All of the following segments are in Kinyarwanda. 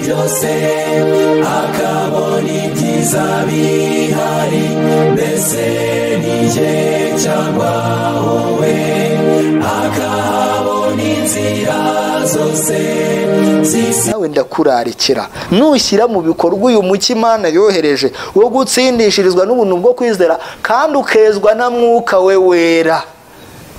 byose akabona ibyiza bihari mbese ni jye cyangwa wowe akahabona inzira zose zisa nawe ndakurarikira nushyira mu bikorwa uyu mucyo imana yohereje wo gutsindishirizwa n'ubuntu bwo kwizera kandi ukezwa na mwuka we wera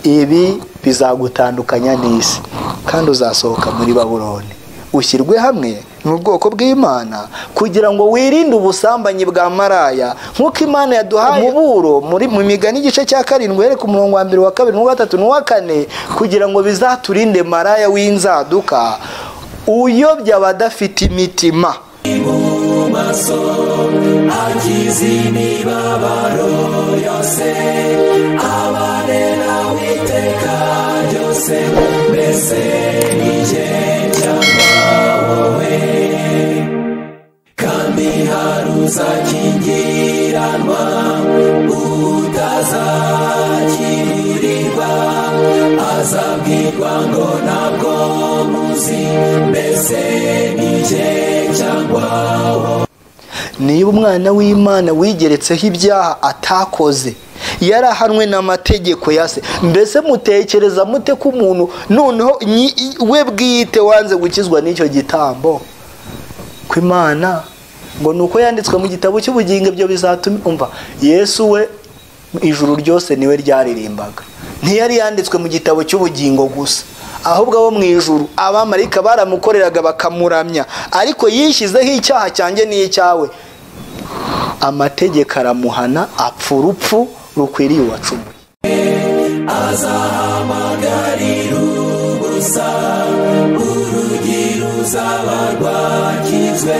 ibi bizagutandukanya n'isi kandi uzasohoka muri baburoni ushyirwe hamwe n'ubwoko bw'imana kugira ngo wirinde ubusambanyi bwa maraya nk'uko imana yaduhaye umuburo muri mu migani igice cya karindwi uhereye ku murongo wa mbere wa kabiri n'uwa gatatu n'uwa kane kugira ngo bizaturinde maraya w'inzaduka uyobya abadafite imitima mu maso akiza imibabaro yose abarera witeka ryose mbese ni jye cyangwa wowe kandi hari uzakingiranwa utazakiririrwa azabwirwa ngo ntabwo muzi mbese ni jye cyangwa wowe niba umwana w'imana wigeretseho ibyaha atakoze yarahanwe n'amategeko ya se mbese mutekereza mute ko umuntu noneho nyi- i- we bwite wanze gukizwa n'icyo gitambo ko imana ngo ni uko yanditswe mu gitabo cy'ubugingo ibyo bizatuma umva yesu we ijuru ryose niwe ryaririmbaga ntiyari yanditswe mu gitabo cy'ubugingo gusa ahubwo abo mu ijuru abamarayika baramukoreraga bakamuramya ariko yishyizeho icyaha cyanjye n'icy'awe amategeko aramuhana apfa urupfu rukwiriye uwacumuye azahamagarira ubusa urugi ruzaba rwakizwe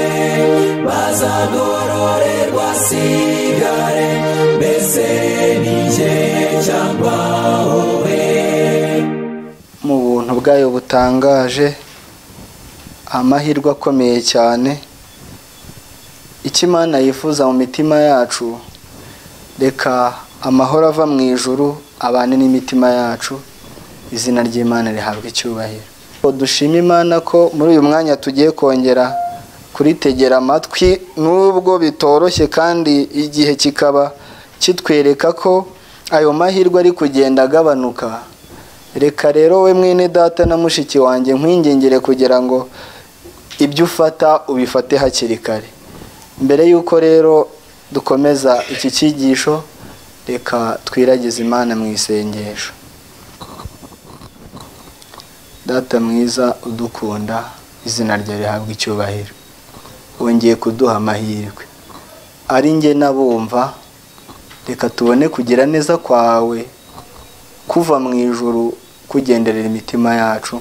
bazagororerwa sigare mbese ni jye cyangwa wowe mu buntu bwayo butangaje amahirwe akomeye cyane icyo imana yifuza mu mitima yacu reka amahoro ava mu ijuru abane n'imitima yacu izina ry'imana rihabwa icyubahiro Ngo dushime imana ko muri uyu mwanya tugiye kongera kuritegera amatwi nubwo bitoroshye kandi igihe kikaba kitwereka ko ayo mahirwe ari kugenda agabanuka reka rero we mwene data na mushiki wanjye nkwingingire kugira ngo ibyo ufata ubifate hakiri kare mbere y'uko rero dukomeza iki cyigisho reka twiragize imana mu isengesho data mwiza udukunda izina rye rihabwa icyubahiro wongeye kuduha amahirwe ari njye n'abumva reka tubone kugira neza kwawe kuva mu ijuru kugenderera imitima yacu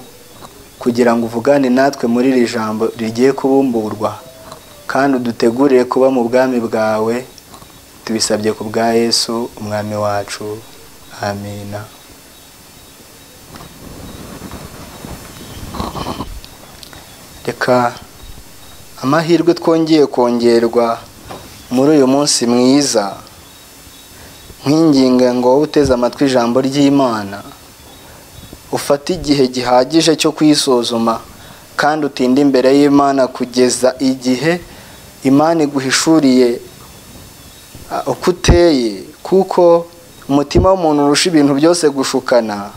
kugira ngo uvugane natwe muri iri jambo rigiye kubumburwa kandi udutegurire kuba mu bwami bwawe tubisabye ku bwa yesu umwami wacu amina reka amahirwe twongeye kongerwa muri uyu munsi mwiza nkwinginga ngo wowe uteze amatwi ijambo ry'imana ufate igihe gihagije cyo kwisuzuma kandi utinde imbere y'imana kugeza igihe imana iguhishuriye ah, uko uteye kuko umutima w'umuntu urusha ibintu byose gushukana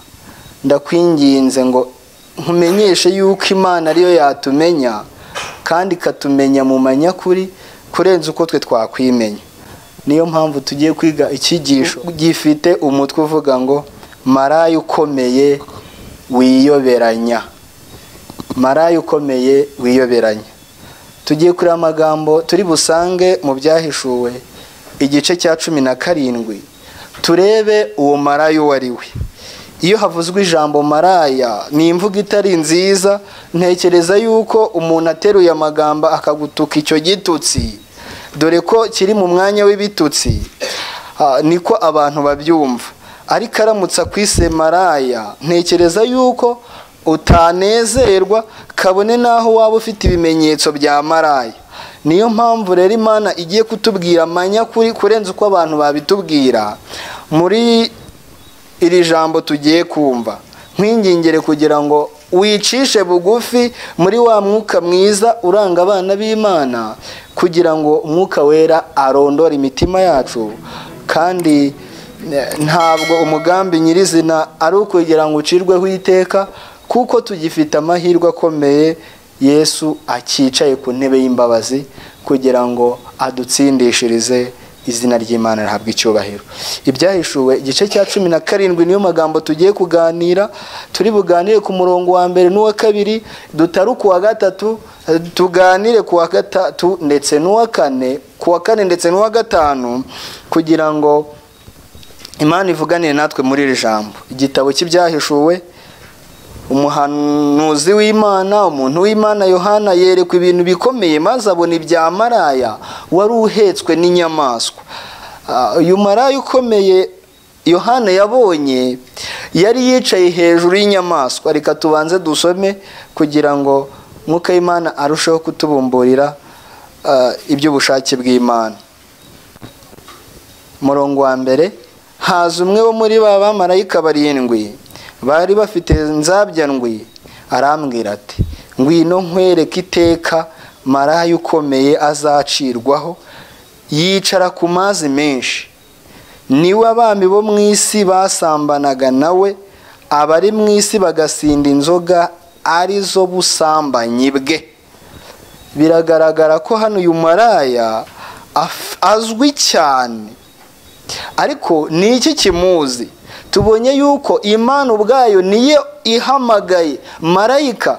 ndakwinginze ngo nkumenyeshe yuko imana ariyo yatumenya kandi ikatumenya mu manyakuri kurenza uko twe twakwimenya niyo mpamvu tugiye kwiga icyigisho gifite umutwe uvuga ngo maraya ukomeye wiyoberanya maraya ukomeye wiyoberanya tugiye kureba amagambo turi busange mu byahishuwe igice cya cumi na karindwi turebe uwo maraya uwo ari we iyo havuzwe ijambo maraya ni imvugo itari nziza ntekereza yuko umuntu ateruye amagambo akagutuka icyo gitutsi dore ko kiri mu mwanya w'ibitutsi ah, niko abantu babyumva ariko aramutse akwise maraya ntekereza yuko utanezerwa kabone n'aho waba ufite ibimenyetso bya maraya niyo mpamvu rero imana igiye kutubwira amanyakuri kurenza uko abantu babitubwira muri iri jambo tugiye kumva nkwingingire kugira ngo wicishe bugufi muri wa mwuka mwiza uranga abana b'imana kugira ngo umwuka wera arondore imitima yacu kandi eh, ntabwo umugambi nyirizina ari ukugira ngo ucirweho iteka kuko tugifite amahirwe akomeye yesu akicaye ku ntebe y'imbabazi kugira ngo adutsindishirize izina ry'imana rihabwa icyubahiro ibyahishuwe igice cya cumi na karindwi niyo magambo tugiye kuganira turi buganire ku murongo wa mbere n'uwa kabiri dutare kuwa gatatu eh, tuganire kuwa gatatu ndetse n'uwa kane kuwa kane ndetse n'uwa gatanu kugira ngo imana ivuganire natwe muri iri jambo igitabo cy'ibyahishuwe umuhanuzi w'imana umuntu w'imana yohana yerekwa ibintu bikomeye maze abona ibya maraya wari uhetswe n'inyamaswa Ah, uyu maraya ukomeye yohana yabonye yari yicaye hejuru y'inyamaswa reka tubanze dusome kugira ngo mwuka w'imana arusheho kutubumburira ah, iby'ubushake bw'imana murongo wa mbere haza umwe wo muri ba bamarayika barindwi bari bafite nzabya ndwi arambwira ati ngwino nkwereke iteka maraya ukomeye azacirwaho yicara ku mazi menshi niwe abami bo mu isi basambanaga nawe abari mu isi bagasinda inzoga arizo busambanyi bwe biragaragara ko hano uyu maraya af- azwi cyane ariko ni iki kimuzi tubonye yuko imana ubwayo niyo ihamagaye marayika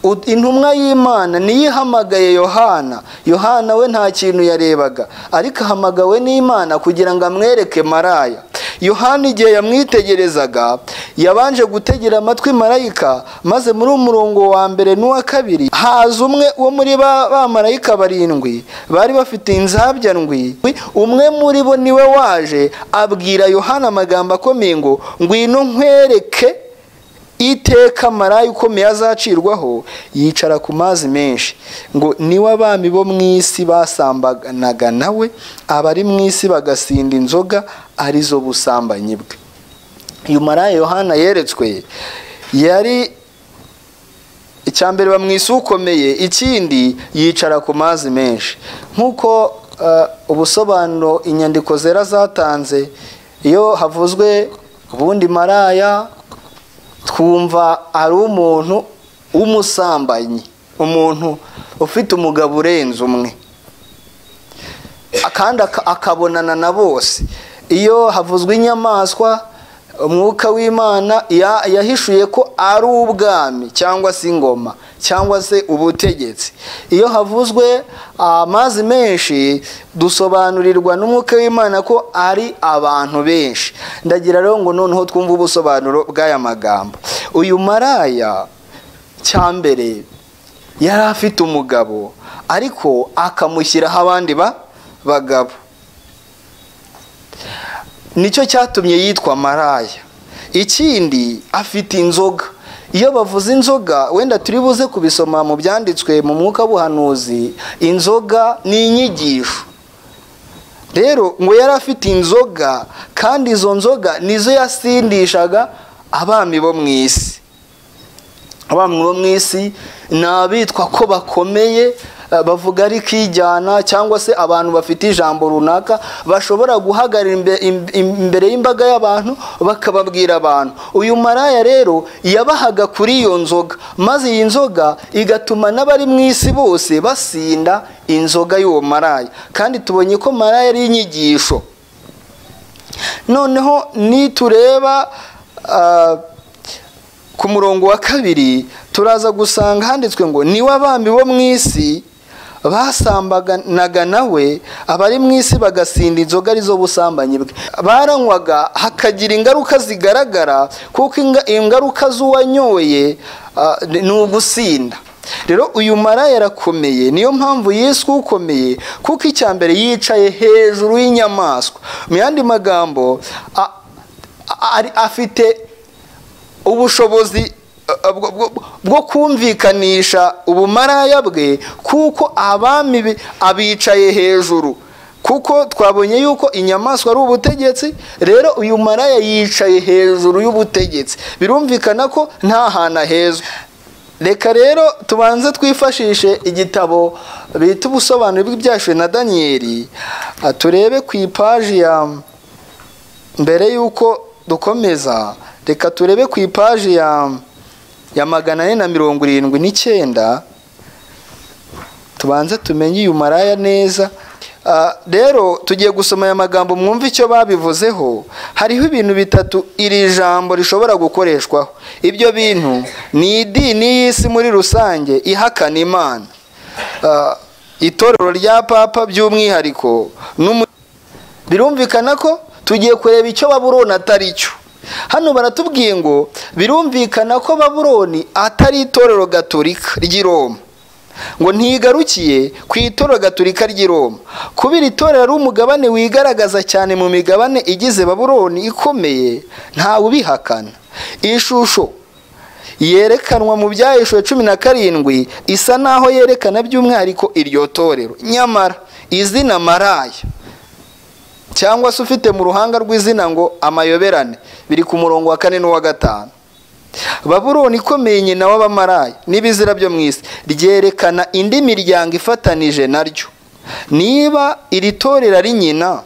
u- intumwa y'imana niyo ihamagaye yohana yohana we nta kintu yarebaga ariko ahamagawe n'imana kugira ngo amwereke maraya yohana igihe yamwitegerezaga yabanje gutegera amatwi marayika maze muri umurongo wa mbere n'uwa kabiri haza umwe wo muri ba bamarayika barindwi bari bafite inzabya ndwi umwe muri bo niwe waje abwira yohana amagambo akomeye ngo ngwino nkwereke iteka maraya ukomeye azacirwaho yicara ku mazi menshi ngo niwe abami bo mu isi basambanaga nawe abari mu isi bagasinda inzoga arizo busambanyi bwe uyu maraya yohana yeretswe yari icya mbere bamwise ukomeye ikindi yicara ku mazi menshi nk'uko eh, ubusobanuro inyandiko zera zatanze iyo havuzwe ubundi maraya twumva ari umuntu w'umusambanyi umuntu ufite umugabo urenze umwe kandi aka- akabonana na bose iyo havuzwe inyamaswa umwuka w'imana ya- yahishuye ko ari ubwami cyangwa se ingoma cyangwa se ubutegetsi iyo havuzwe amazi menshi dusobanurirwa n'umwuka w'imana ko ari abantu benshi ndagira rero ngo noneho twumve ubusobanuro bw'aya magambo uyu maraya cya mbere yari afite umugabo ariko akamushyiraho abandi ba- bagabo nicyo cyatumye yitwa maraya ikindi afite inzoga iyo bavuze inzoga wenda turi buze kubisoma mu byanditswe mu mwuka w'ubuhanuzi inzoga ni inyigisho rero ngo yari afite inzoga kandi izo nzoga nizo yasindishaga abami bo mu isi abami bo mu isi ni abitwa ko bakomeye eh, bavuga ari kijyana cyangwa se abantu bafite ijambo runaka bashobora guhagarara imbe- im- imbere y'imbaga y'abantu bakababwira abantu uyu maraya rero yabahaga kuri iyo nzoga maze iyi nzoga igatuma n'abari mu isi bose basinda inzoga y'uwo maraya kandi tubonye ko maraya ari inyigisho noneho nitureba ah, ku murongo wa kabiri turaza gusanga handitswe ngo niwe abami bo mu isi basambanaga nawe abari mu isi bagasinda inzoga arizo busambanyi bwe baranywaga hakagira ingaruka zigaragara kuko inga- ingaruka z'uwanyoye ah, ni ugusinda rero uyu maraya arakomeye niyo mpamvu yesu ukomeye kuko icya mbere yicaye hejuru y'inyamaswa mu yandi magambo a- a- ari- afite ubushobozi eh, bwo- bwo- bwo kumvikanisha ubumaraya bwe kuko abami be- abicaye hejuru kuko twabonye yuko inyamaswa ari ubutegetsi rero uyu maraya yicaye hejuru y'ubutegetsi birumvikana ko nta hantu ahezwa reka rero tubanze twifashishe igitabo bita ubusobanuro bw'ibyashiwe na daniyeli Ah, turebe ku ipaji ya mbere y'uko dukomeza reka turebe ku ipaji ya ya magana ane na mirongo irindwi n'icyenda tubanze tumenye uyu maraya neza Ah, rero tugiye gusoma aya magambo mwumve icyo babivuzeho hariho ibintu bitatu iri jambo rishobora gukoreshwaho ibyo bintu ni idini y'isi muri rusange ihakana imana Ah, itorero rya papa by'umwihariko n'umu birumvikana ko tugiye kureba icyo baburoni atari cyo hano baratubwiye ngo birumvikana ko baburoni atari itorero gaturika ry'i roma ngo ntigarukiye ku itorero gaturika ry'i roma kubera itorero ari umugabane wigaragaza cyane mu migabane igize baburoni ikomeye ntawe ubihakana iyi shusho yerekanwa mu byahishuwe cumi na karindwi isa n'aho yerekana by'umwihariko iryo torero nyamara izina maraya cyangwa se ufite mu ruhanga rw'izina ngo amayoberane biri ku murongo wa kane n'uwa gatanu baburoni ikomeye nyina w'abamaraya n'ibizira byo mu isi ryerekana indi miryango ifatanije naryo niba iri torero ari nyina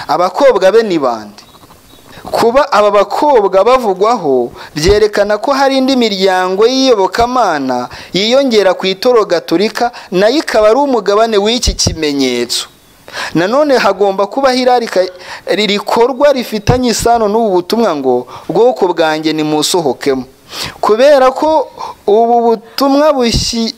abakobwa be ni bande kuba aba bakobwa bavugwaho byerekana ko hari indi miryango y'iyobokamana yiyongera ku itoro gaturika nayo ikaba ari umugabane w'iki kimenyetso nanone hagomba kubaho irarika rikorwa rifitanye isano n'ubu butumwa ngo bwoko bwanjye nimusohokemo kubera ko ubu butumwa bushyi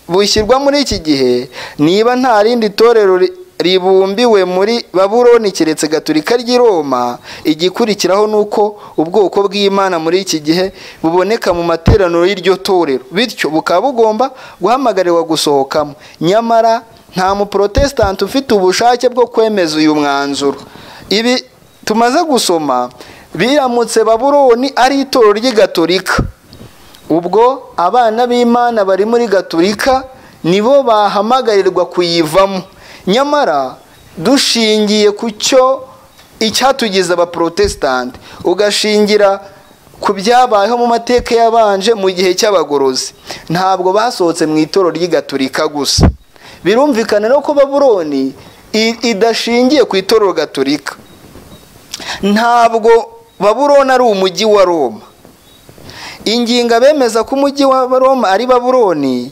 bushyirwa muri iki gihe niba nta rindi torero ri- ribumbiwe muri baburoni keretse gaturika ry'i roma igikurikiraho ni uko ubwoko bw'imana muri iki gihe buboneka mu materaniro y'iryo torero bityo bukaba bugomba guhamagarirwa gusohokamo nyamara nta muporotesitanti ufite ubushake bwo kwemeza uyu mwanzuro ibi tumaze gusoma biramutse baburoni ari itorero ry'igaturika ubwo abana b'imana bari muri gaturika nibo bahamagarirwa kuyivamo nyamara dushingiye ku cyo icyatugize abaporotesitanti ugashingira ku byabayeho mu mateka yabanje mu gihe cy'abagorozi ntabwo basohotse mu itoro ry'igaturika gusa birumvikana rero ko baburoni i- idashingiye ku itorero gaturika ntabwo baburoni ari umujyi wa roma ingingo abemeza ko umujyi wa roma ari baburoni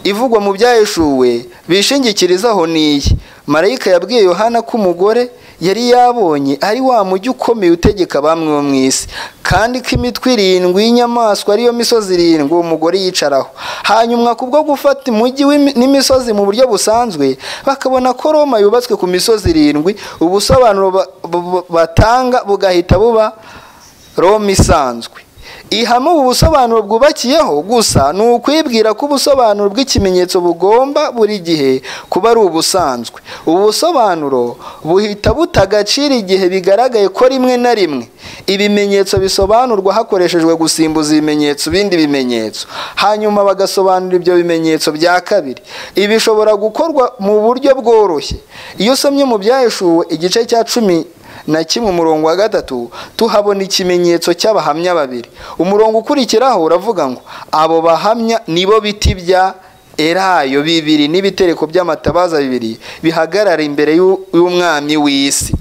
ivugwa mu byaheshuwe bishingikirizaho n'iyi marayika yabwiye yohana ko umugore yari yabonye ari wa mujyi ukomeye utegeka bamwe bo mu isi kandi ko imitwe irindwi y'inyamaswa ariyo misozi irindwi uwo mugore yicaraho hanyuma kubwo gufata umujyi w'imi- n'imisozi mu buryo busanzwe bakabona ko roma yubatswe ku misozi irindwi ubusobanuro ba- bu- batanga bugahita buba roma isanzwe ihame ubu busobanuro bwubakiyeho gusa ni ukwibwira ko ubusobanuro bw'ikimenyetso bugomba buri gihe kuba ari ubusanzwe ubu busobanuro buhita buta agaciro igihe bigaragaye ko rimwe na rimwe ibimenyetso bisobanurwa hakoreshejwe gusimbuza ibimenyetso bindi bimenyetso hanyuma bagasobanura ibyo bimenyetso bya kabiri ibi bishobora gukorwa mu buryo bworoshye iyo usomye mu byaheshuwe igice cya cumi na kimwe umurongo wa gatatu tuhabona ikimenyetso cy'abahamya babiri umurongo ukurikiraho uravuga ngo abo bahamya nibo biti bya erayo bibiri n'ibitereko by'amatabaza bibiri bihagarara imbere y'u- y'umwami w'isi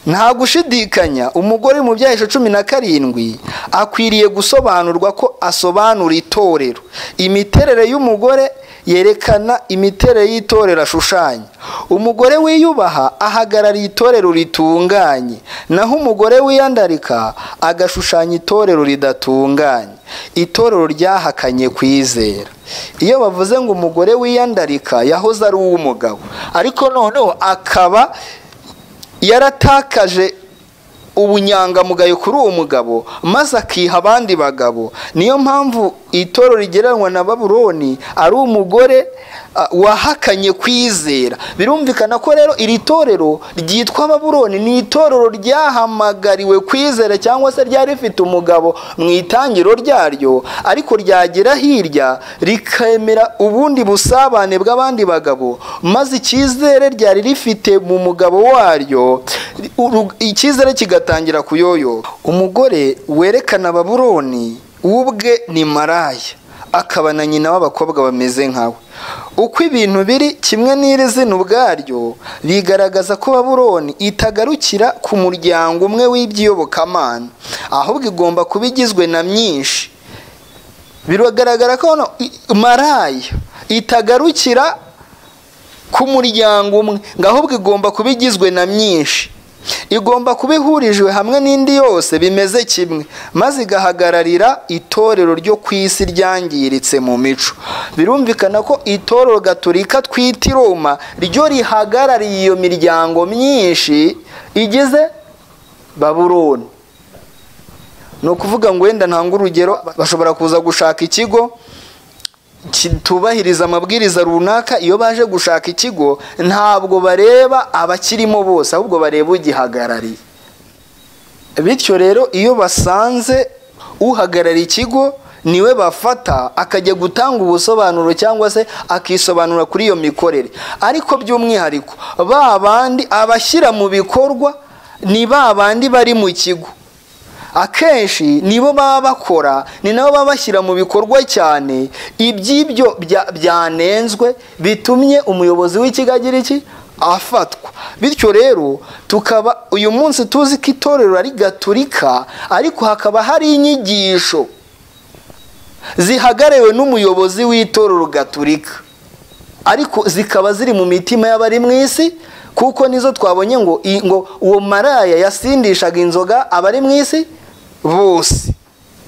nta gushidikanya umugore mu byahisho cumi na karindwi akwiriye gusobanurwa ko asobanura itorero imiterere y'umugore yerekana imiterere y'itorero ashushanya umugore wiyubaha ahagarariye itorero ritunganye naho umugore wiyandarika agashushanya itorero ridatunganye itorero ryahakanye kwizera iyo bavuze ngo umugore wiyandarika yahoze ari uw'umugabo ariko noneho akaba yaratakaje ubunyangamugayo kuri uwo mugabo maze akiha abandi bagabo niyo mpamvu itoro rigereranwa na baburoni ari umugore ah, wahakanye kwizera birumvikana ko rero iri torero ryitwa ababuroni ni itorero ryahamagariwe kwizera cyangwa se ryari rifite umugabo mu itangiro ryaryo ariko ryagera hirya rikemera ubundi busabane bw'abandi bagabo maze icyizere ryari rifite mu mugabo waryo uru- icyizere kigatangira kuyoyoka umugore werekana ababuroni we ubwe ni maraya akaba na nyina w'abakobwa bameze nkawe uko ibintu biri kimwe n'iri zina ubwaryo bigaragaza ko baburoni itagarukira ku muryango umwe w'iby'iyobokamana ahubwo igomba kuba igizwe na myinshi biragaragara ko hano i- maraya itagarukira ku muryango umwe ngo ahubwo igomba kuba igizwe na myinshi igomba kuba ihurijwe hamwe n'indi yose bimeze kimwe maze igahagararira itorero ryo ku isi ryangiritse mu mico birumvikana ko itorero gaturika twita i roma ryo rihagarariye iyo miryango myinshi igize baburoni ni ukuvuga ngo wenda ntanga urugero bashobora kuza gushaka ikigo kitubahiriza amabwiriza runaka iyo baje gushaka ikigo ntabwo bareba abakirimo bose ahubwo bareba ugihagarariye bityo rero iyo basanze uhagarariye ikigo niwe bafata akajya gutanga ubusobanuro cyangwa se akisobanura kuri iyo mikorere ariko by'umwihariko ba bandi abashyira mu bikorwa ni ba bandi bari mu kigo akenshi nibo baba bakora ni nabo baba bashyira mu bikorwa cyane iby'ibyo bya- byanenzwe bitumye umuyobozi w'ikigo agira iki afatwa bityo rero tukaba uyu munsi tuzi ko itorero ari gaturika ariko hakaba hari inyigisho zihagarewe n'umuyobozi w'itorero gaturika ariko zikaba ziri mu mitima y'abari mu isi kuko nizo twabonye ngo i- ngo uwo maraya yasindishaga inzoga abari mu isi bose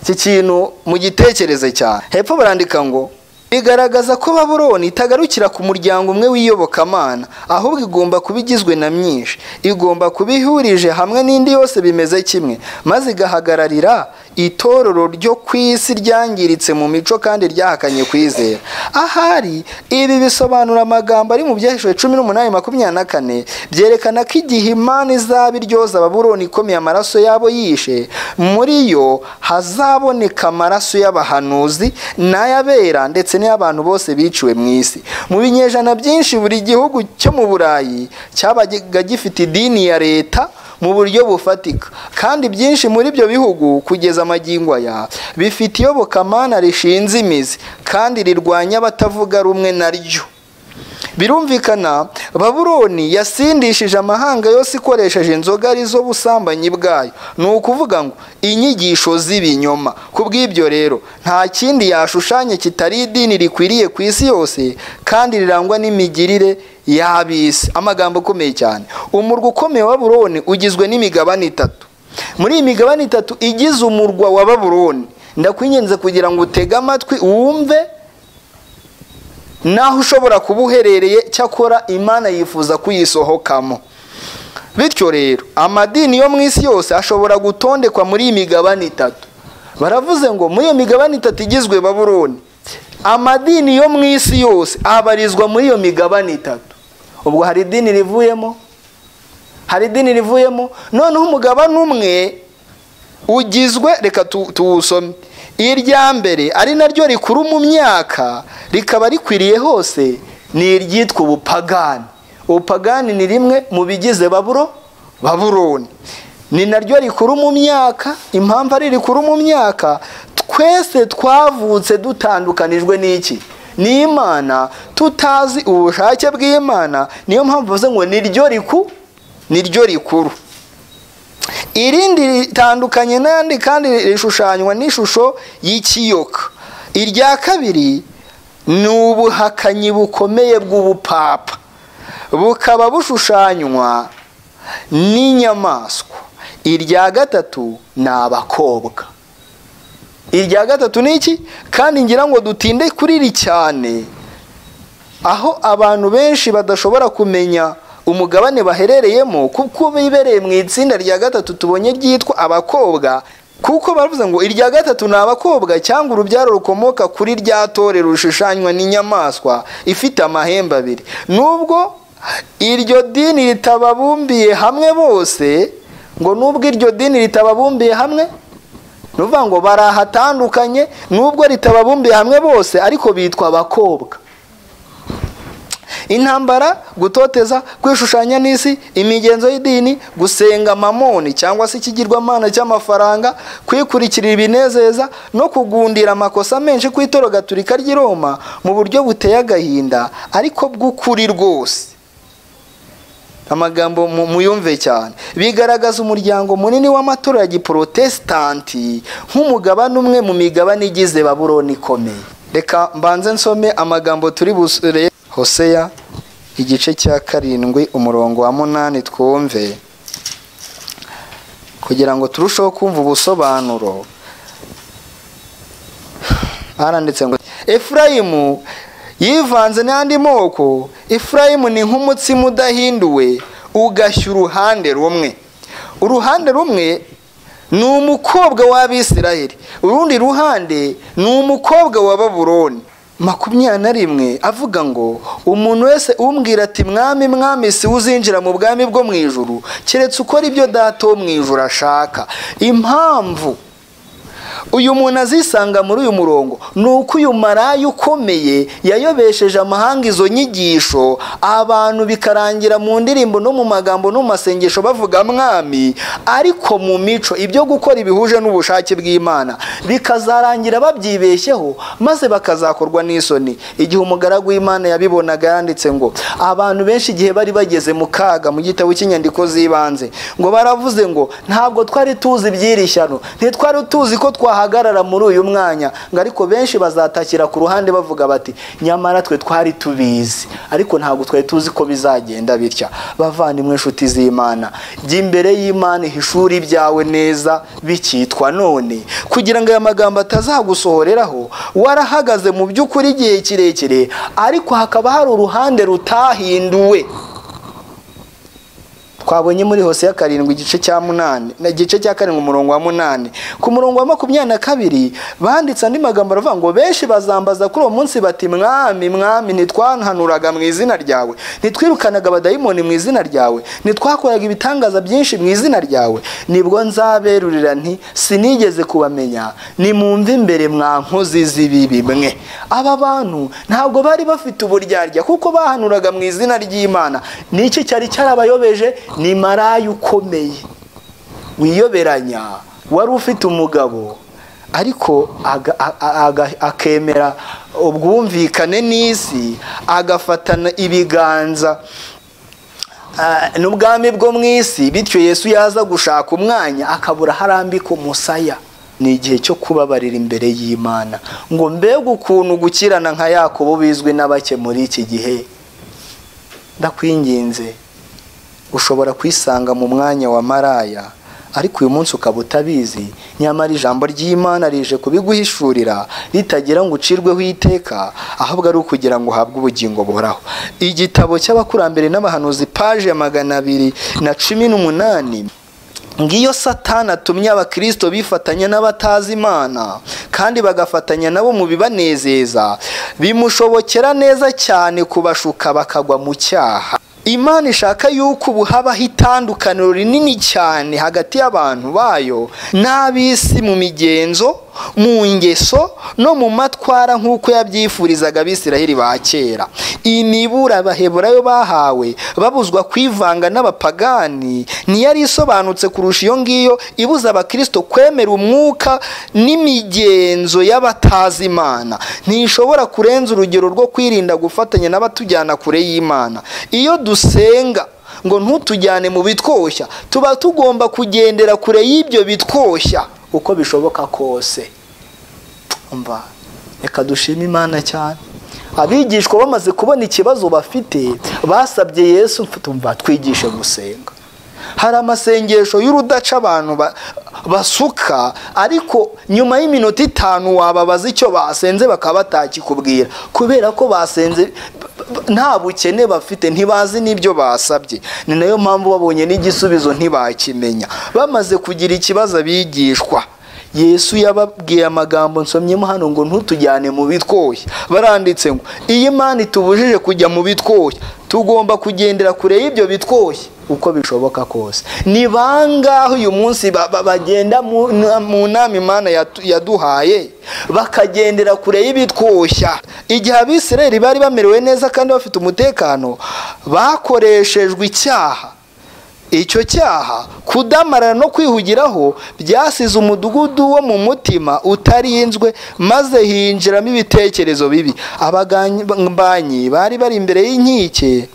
iki kintu mugitekereze cyane hepfo barandika ngo bigaragaza ko baburoni itagarukira ku muryango umwe w'iyobokamana ahubwo igomba kuba igizwe na myinshi igomba kuba ihurije hamwe n'indi yose bimeze kimwe maze igahagararira itorero ryo ku isi ryangiritse mu mico kandi ryahakanye kwizera ahari ibi bisobanura amagambo ari mu byahishwe cumi n'umunani makumyabiri na kane byerekana ko igihe imana izaba iryoza ababuroni ikomeye amaraso yabo yishe muri yo hazaboneka amaraso y'abahanuzi n'ay'abera ndetse n'ay'abantu bose biciwe mu isi mu binyejana byinshi buri gihugu cyo mu burayi cyabaga gifite idini ya leta mu buryo bufatika kandi byinshi muri ibyo bihugu kugeza amagingo aya bifite iyobokamana rishinze imizi kandi rirwanya abatavuga rumwe naryo birumvikana baburoni yasindishije amahanga yose ikoresheje inzoga arizo busambanyi bwayo ni ukuvuga ngo inyigisho z'ibinyoma ku bw'ibyo rero nta kindi yashushanya kitari idini rikwiriye ku isi yose kandi rirangwa n'imigirire y'ab'isi amagambo akomeye cyane umurwa ukomeye wa baburoni ugizwe n'imigabane itatu muri iyi migabane itatu igize umurwa wa baburoni ndakwinginze kugira ngo utege amatwi wumve naho ushobora kuba uherereye cyakora imana yifuza kuyisohokamo bityo rero amadini yo mu isi yose ashobora gutondekwa muri iyi migabane itatu baravuze ngo muri iyo migabane itatu igizwe baburoni amadini yo mu isi yose abarizwa muri iyo migabane itatu ubwo hari idini rivuyemo hari idini rivuyemo noneho umugabane umwe ugizwe reka tu- tuwusome irya mbere ari naryo rikuru mu myaka rikaba rikwiriye hose ni iryitwa ubupagani ubupagani ni rimwe mu bigize baburo baburoni ni naryo rikuru mu myaka impamvu ari rikuru mu myaka twese twavutse dutandukanijwe n'iki n'imana tutazi ubushake bw'imana niyo mpamvu bavuze ngo ni ryo riku ni ryo rikuru irindi ritandukanye n'andi kandi rishushanywa n'ishusho y'ikiyoka irya kabiri ni ubuhakanyi bukomeye bw'ubupapa bukaba bushushanywa n'inyamaswa irya gatatu ni abakobwa irya gatatu ni iki kandi ngira ngo dutinde kuri iri cyane aho abantu benshi badashobora kumenya umugabane baherereyemo kuko bibereye mu itsinda rya gatatu tubonye ryitwa abakobwa kuko baravuze ngo irya gatatu ni abakobwa cyangwa urubyaro rukomoka kuri rya tore rushushanywa n'inyamaswa ifite amahembe abiri nubwo iryo dini ritababumbiye hamwe bose ngo nubwo iryo dini ritababumbiye hamwe ni ukuvuga ngo barahatandukanye nubwo ritababumbiye hamwe bose ariko bitwa abakobwa intambara gutoteza kwishushanya n'isi imigenzo y'idini gusenga mamoni cyangwa se ikigirwamana cy'amafaranga kwikurikirira ibinezeza no kugundira amakosa menshi ku itoro gaturika ry'i roma mu buryo buteye agahinda ariko bw'ukuri rwose amagambo muyumve cyane bigaragaza umuryango munini w'amatora giporotesitanti nk'umugabane umwe mu migabane igize baburoni ikomeye reka mbanze nsome amagambo turi busure hoseya igice cya karindwi umurongo wa munani twumve kugira ngo turusheho kumva ubusobanuro haranditse ngo efurayimu yivanze n'andi moko efurayimu ni nk'umutsima udahinduwe ugashya uruhande rumwe uruhande rumwe ni umukobwa w'abisiraheli urundi ruhande ni umukobwa wa baburoni makumyabiri na rimwe avuga ngo umuntu wese umbwira ati mwami mwami si uzinjira mu bwami bwo mu ijuru keretse ukora ibyo data wo mu ijuru ashaka impamvu uyu muntu azisanga muri uyu murongo ni uko uyu maraya ukomeye yayobesheje amahanga izo nyigisho abantu bikarangira mu ndirimbo no mu magambo no mu masengesho bavuga mwami ariko mu mico ibyo gukora ibihuje n'ubushake bw'imana bikazarangira babyibeshyeho maze bakazakorwa n'isoni igihe umugaragu w'imana yabibonaga yanditse ngo abantu benshi igihe bari bageze mu kaga mu gitabo cy'inyandiko z'ibanze ngo baravuze ngo ntabwo twari tuzi iby'iri shyano ntitwari tuzi ko twahagarara muri uyu mwanya ngo ariko benshi bazatakira ku ruhande bavuga bati nyamara twe twari tubizi ariko ntabwo twari tuzi ko bizagenda bitya bavandimwe inshuti z'imana jya imbere y'imana ihishura ibyawe neza bikitwa none kugira ngo aya magambo atazagusohoreraho warahagaze mu by'ukuri igihe kirekire ariko hakaba hari uruhande rutahinduwe twabonye muri hose ya karindwi igice cya munani igice cya karindwi umurongo wa munani ku murongo wa makumyabiri na kabiri banditse andi magambo aravuga ngo benshi bazambaza kuri uwo munsi bati mwami mwami ntitwananuraga mu izina ryawe ntitwirukanaga abadayimoni mu izina ryawe ntitwakoraga ibitangaza byinshi mu izina ryawe nibwo nzaberurira nti sinigeze kubamenya ni mwumve imbere mwa nkozi z'ibibi mwe aba bantu ntabwo bari bafite uburyarya kuko bahanuraga mu izina ry'imana n'iki cyari cyarabayobeje ni maraya ukomeye wiyoberanya wari ufite umugabo ariko akemera ubwumvikane n'isi agafatana ibiganza n'ubwami bwo mu isi bityo yesu yaza gushaka umwanya akabura harambika umusaya ni igihe cyo kubabarira imbere y'imana ngo mbega ukuntu gukirana nka yakobo bizwi n'abake muri iki gihe ndakwinginze ushobora kwisanga mu mwanya wa maraya ariko uyu munsi ukaba utabizi nyamara ijambo ry'imana rije kubiguhishurira ritagira ngo ucirweho iteka ahubwo ari ukugira ngo uhabwe ubugingo buhoraho igitabo cy'abakurambere n'abahanuzi paje ya magana abiri na cumi n'umunani ngiyo satana atumye abakirisito bifatanya n'abatazi imana kandi bagafatanya nabo mu bibanezeza bimushobokera neza cyane kubashuka bakagwa mu cyaha imana ishaka yuko ubu habaho itandukaniro rinini cyane hagati y'abantu bayo n'ab'isi mu migenzo mu ngeso no mu matwara nk'uko yabyifurizaga abisiraheli ba kera imibura abaheburayo bahawe babuzwa kwivanga n'abapagani ntiyari isobanutse kurusha iyo ngiyo ibuza abakirisito kwemera umwuka n'imigenzo y'abatazi imana ntishobora kurenza urugero rwo kwirinda gufatanya n'abatujyana kure y'imana iyo dusenga ngo ntutujyane mu bitwoshya tuba tugomba kugendera kure y'ibyo bitwoshya uko bishoboka kose mva reka dushime imana cyane abigishwa bamaze kubona ikibazo bafite basabye yesu mva twigishe gusenga hari amasengesho y'urudaca abantu basuka ariko nyuma y'iminota itanu wababaza icyo basenze bakaba batakikubwira kubera ko basenze nta bukene bafite ntibazi n'ibyo basabye ni nayo mpamvu babonye n'igisubizo ntibakimenya bamaze kugira ikibazo abigishwa yesu yababwiye amagambo nsomyemo hano ngo ntutujyane mu bitwoya baranditse ngo iyi imana itubujije kujya mu bitwoya tugomba kugendera kure y'ibyo bitwoya uko bishoboka kose ni bangahe uyu munsi ba- ba- bagenda mu na- mu nama imana yatu- yaduhaye bakagendera kure y'ibitwoshya igihe abisirayeli bari bamerewe neza kandi bafite umutekano bakoreshejwe icyaha icyo cyaha kudamarara no kwihugiraho byasize umudugudu wo mu mutima utarinzwe maze hinjiramo ibitekerezo bibi abagambanyi bari bari imbere y'inkike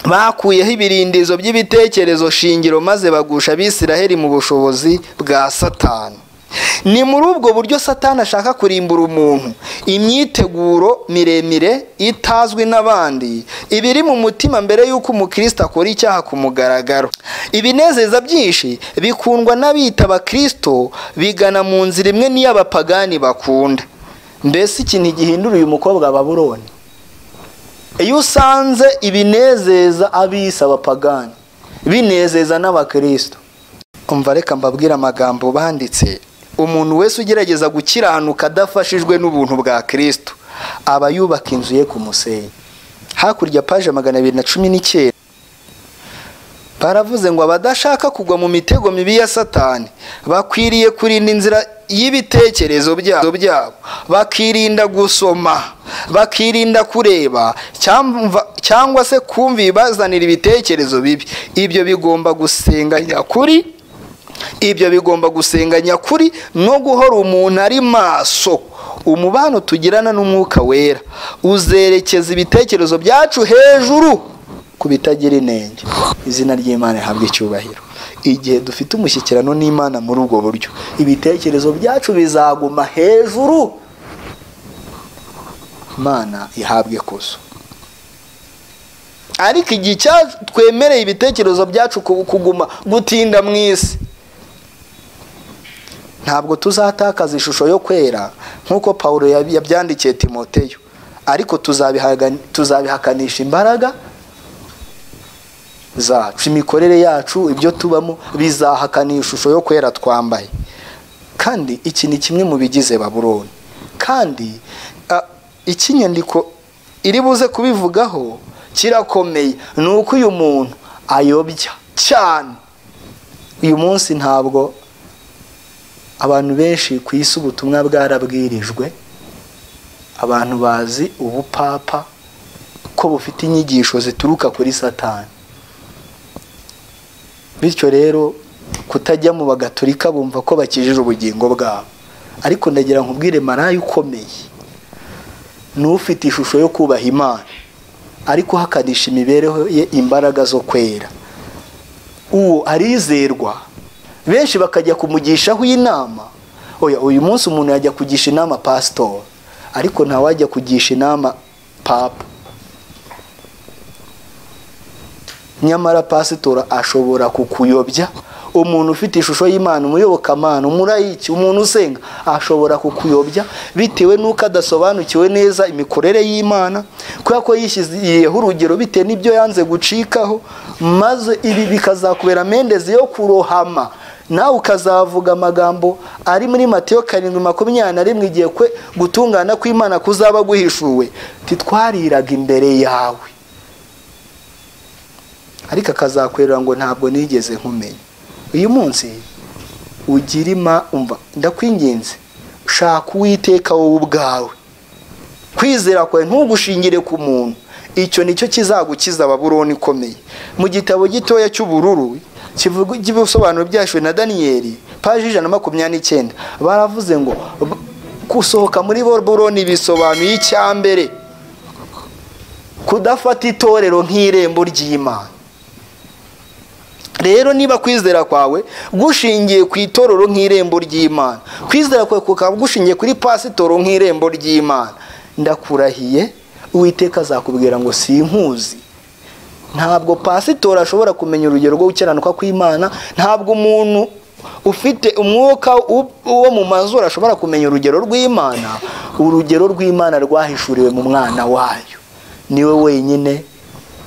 bakuyeho ibirindizo by'ibitekerezo shingiro maze bagusha abisiraheli mu bushobozi bwa satani ni muri ubwo buryo satani ashaka kurimbura umuntu imyiteguro miremire itazwi n'abandi ibiri mu mutima mbere y'uko umukristo akora icyaha ku mugaragaro ibinezeza byinshi bikundwa n'abita abakristo bigana mu nzira imwe n'iy'abapagani bakunda mbese ikintu gihindura uyu mukobwa wa baburoni iyo usanze ibinezeza abisa abapagani binezeza n'abakristo umva reka mbabwire amagambo banditse umuntu wese ugerageza gukiranuka adafashijwe n'ubuntu bwa kristo aba yubaka inzu ye ku musenyi hakurya paje magana abiri na cumi n'icyenda baravuze ngo abadashaka kugwa mu mitego mibi ya satani bakwiriye kurinda inzira y'ibitekerezo byabo byabo bakirinda gusoma bakirinda kureba cyangwa- cyangwa se kumva ibibazanira ibitekerezo bibi ibyo bigomba gusenganya kuri ibyo bigomba gusenganya kuri no guhora umuntu ari maso umubano tugirana n'umwuka wera uzerekeza ibitekerezo byacu hejuru ku bitagira inenge izina ry'imana rihabwa icyubahiro igihe dufite umushyikirano n'imana muri ubwo buryo ibitekerezo byacu bizaguma hejuru imana ihabwe ikuzo ariko igihe icya- twemereye ibitekerezo byacu ku- kuguma gutinda mu isi ntabwo tuzatakaza ishusho yo kwera nk'uko pawulo yab- yabyandikiye timoteyo ariko tuzabihaga- tuzabihakanisha imbaraga zacu imikorere yacu ibyo tubamo bizahakana ishusho yo kwera twambaye kandi iki ni kimwe mu bigize baburoni kandi ah, iki nyandiko iri buze kubivugaho kirakomeye ni uko uyu muntu ayobya cyane uyu munsi ntabwo abantu benshi ku isi ubutumwa bwarabwirijwe abantu bazi ubupapa ko bufite inyigisho zituruka kuri satani bityo rero kutajya mu bagaturika bumva ko bakijije ubugingo bwabo ariko ndagira nkubwire maraya ukomeye ni ufite ishusho yo kubaha imana ariko uhakanisha imibereho ye imbaraga zo kwera uwo arizerwa benshi bakajya kumugishaho inama oya uyu munsi umuntu yajya kugisha inama pasitori ariko ntawajya kugisha inama papa nyamara pasitora ashobora kukuyobya umuntu ufite ishusho y'imana umuyobokamana umurayiki umuntu usenga ashobora kukuyobya bitewe n'uko adasobanukiwe neza imikorere y'imana kubera ko yishyizeho urugero bitewe n'ibyo yanze gucikaho maze ibi bikazakubera mendezi yo kurohama nawe ukazavuga amagambo ari muri matiyo karindwi makumyabiri na rimwe igihe kwe gutungana kw'imana kuzaba guhishuwe titwariraga imbere yawe ariko akazakwerera ngo ntabwo nigeze nkumenya uyu munsi ugira ima umva ndakwinginze shaka uwiteka wowe ubwawe kwizera kwawe ntugushingire ku muntu icyo nicyo kizagukiza ababuroni ikomeye mu gitabo gitoya cy'ubururu kivuga iby'ibisobanuro byashiwe na daniyeli paji ijana na makumyabiri n'icyenda baravuze ngo "B- gusohoka muri boroni bisobanuye icyambere kudafata itorero nk'irembo ry'imana rero niba kwizera kwawe gushingiye ku itorero nk'irembo ry'imana kwizera kwawe kukaba gushingiye kuri pasitoro nk'irembo ry'imana ndakurahiye uwiteka azakubwira ngo sinkuzi ntabwo pasitori ashobora kumenya urugero rwo gukiranuka kw'imana ntabwo umuntu ufite umwuka u- wo mu mazuru ashobora kumenya urugero rw'imana urugero rw'imana rwahishuriwe mu mwana wayo niwe wenyine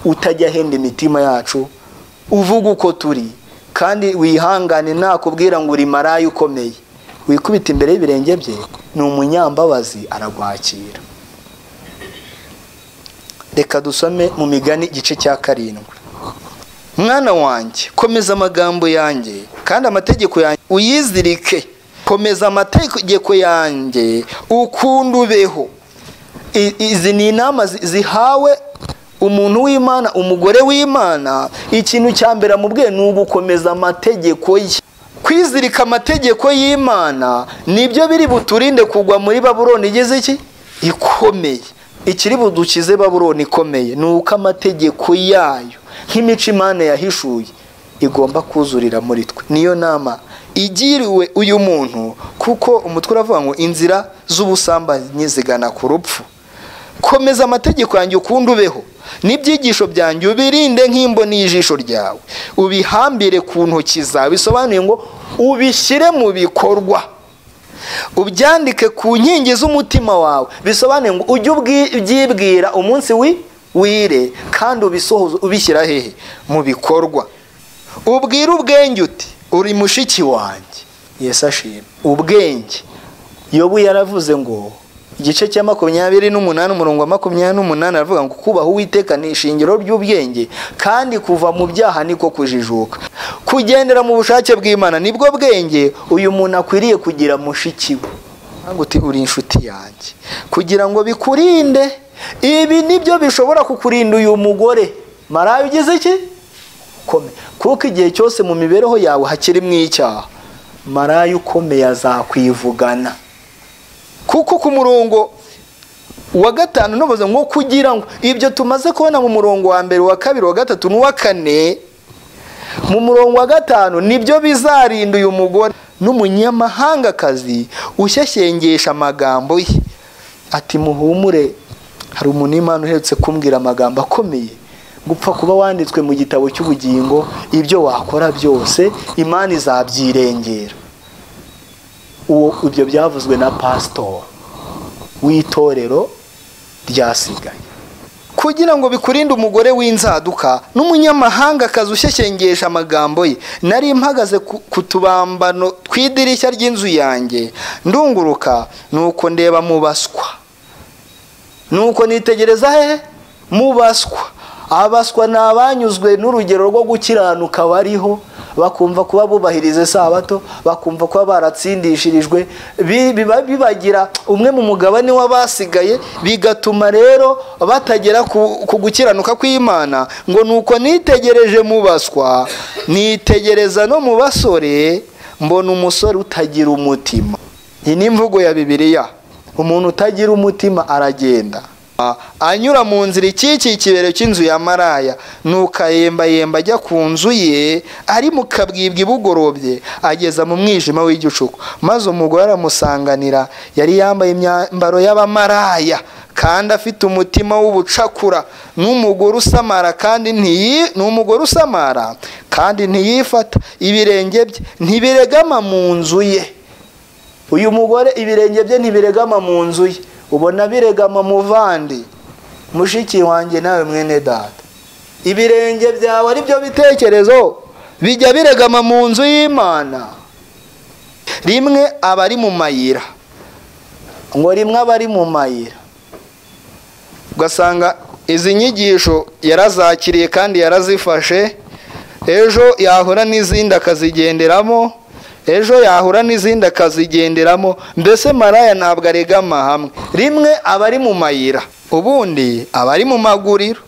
utajya ahenda imitima yacu uvuga uko turi kandi wihangane nakubwira ngo uri maraya ukomeye wikubita imbere y'ibirenge bye ni umunyambabazi araguhakira reka dusome mu migani igice cya karindwi mwana wanjye komeza amagambo yanjye kandi amategeko yanjye uyizirike komeza amategeko yanjye ukunda ubeho I- izi ni inama zi- zihawe umuntu w'imana umugore w'imana ikintu cya mbere amubwiye ni ugukomeza amategeko ye kwizirika amategeko y'imana nibyo biri buturinde kugwa muri baburoni igeze iki ikomeye ikiri budukize baburoni ikomeye ni uko amategeko yayo nk'imico imana yahishuye igomba kuzurira muri twe niyo nama igiriwe uyu muntu kuko umutwe uravuga ngo inzira z'ubusambanyi zigana ku rupfu komeza amategeko yanjye ukundi ubeho n'ibyigisho byanjye ubirinde nk'imboni y'ijisho ryawe ubihambire ku ntoki zawe bisobanuye ngo ubishyire mu bikorwa ubyandike ku nkingi z'umutima wawe bisobanuye ngo ujye ubwi- ubyibwira umunsi wi- wire kandi ubisohoze ubishyira hehe mu bikorwa ubwire ubwenge uti uri mushiki wanjye yesu ashima ubwenge yobu yaravuze ngo igice cya makumyabiri n'umunani umurongo wa makumyabiri n'umunani aravuga ngo kubaha uwiteka ni ishingiro ry'ubwenge kandi kuva mu byaha niko kujijuka kugendera mu bushake bw'imana nibwo bwenge uyu muntu akwiriye kugira mushiki we ntabwo uti uri inshuti yanjye kugira ngo bikurinde ibi nibyo bishobora kukurinda uyu mugore marayo ugize iki ukomeye kuko igihe cyose mu mibereho yawe hakirimo icyaha marayo ukomeye azakwivugana kuko ku murongo wa gatanu n'ubuze ngo kugira ngo ibyo tumaze kubona mu murongo wa mbere wa kabiri wa gatatu n'uwa kane mu murongo wa gatanu nibyo bizarinda uyu mugore n'umunyamahangakazi ushyashyengesha amagambo ye ati muhumure hari umuntu imana uherutse kumbwira amagambo akomeye gupfa kuba wanditswe mu gitabo cy'ubugingo ibyo wakora byose imana izabyirengera uwo ibyo byavuzwe na pasitori w'itorero ryasigaye kugira ngo bikurinde umugore w'inzaduka n'umunyamahanga akazi ushyekengesha amagambo ye nari mpagaze ku ku tubambano tw'idirishya ry'inzu yanjye ndunguruka nuko ndeba mu baswa nuko nitegereza hehe mu baswa abaswa ni abanyuzwe n'urugero rwo gukiranuka bariho bakumva kuba bubahiriza isabato bakumva kuba baratsindishirijwe Bi- biba bibagira umwe mu mugabane w'abasigaye bigatuma rero batagera ku ku gukiranuka kw'imana ngo nuko nitegereje mu baswa nitegereza no mu basore mbona umusore utagira umutima iyi ni imvugo ya bibiliya umuntu utagira umutima aragenda anyura mu nzira ikikiye ikibero cy'inzu ya maraya nuko ayembayemba ajya ku nzu ye ari mu kabwibwi bugorobye ageza mu mwijima w'igicuku maze umugore aramusanganira yari yambaye imyambaro y'abamaraya kandi afite umutima w'ubucakura n'umugore usamara kandi ntiyi ni umugore usamara kandi ntiyifata ibirenge bye ntibiregama mu nzu ye uyu mugore ibirenge bye ntibiregama mu nzu ye ubona biregama muvandi mushiki wanjye nawe mwene data ibirenge byawe ari byo bitekerezo bijya biregama mu nzu y'imana rimwe aba ari mu mayira ngo rimwe aba ari mu mayira ugasanga izi nyigisho yarazakiriye kandi yarazifashe ejo yahura n'izindi akazigenderamo ejo yahura n'izindi akazigenderamo mbese maraya ntabwo aregama hamwe rimwe aba ari mu mayira ubundi aba ari mu maguriro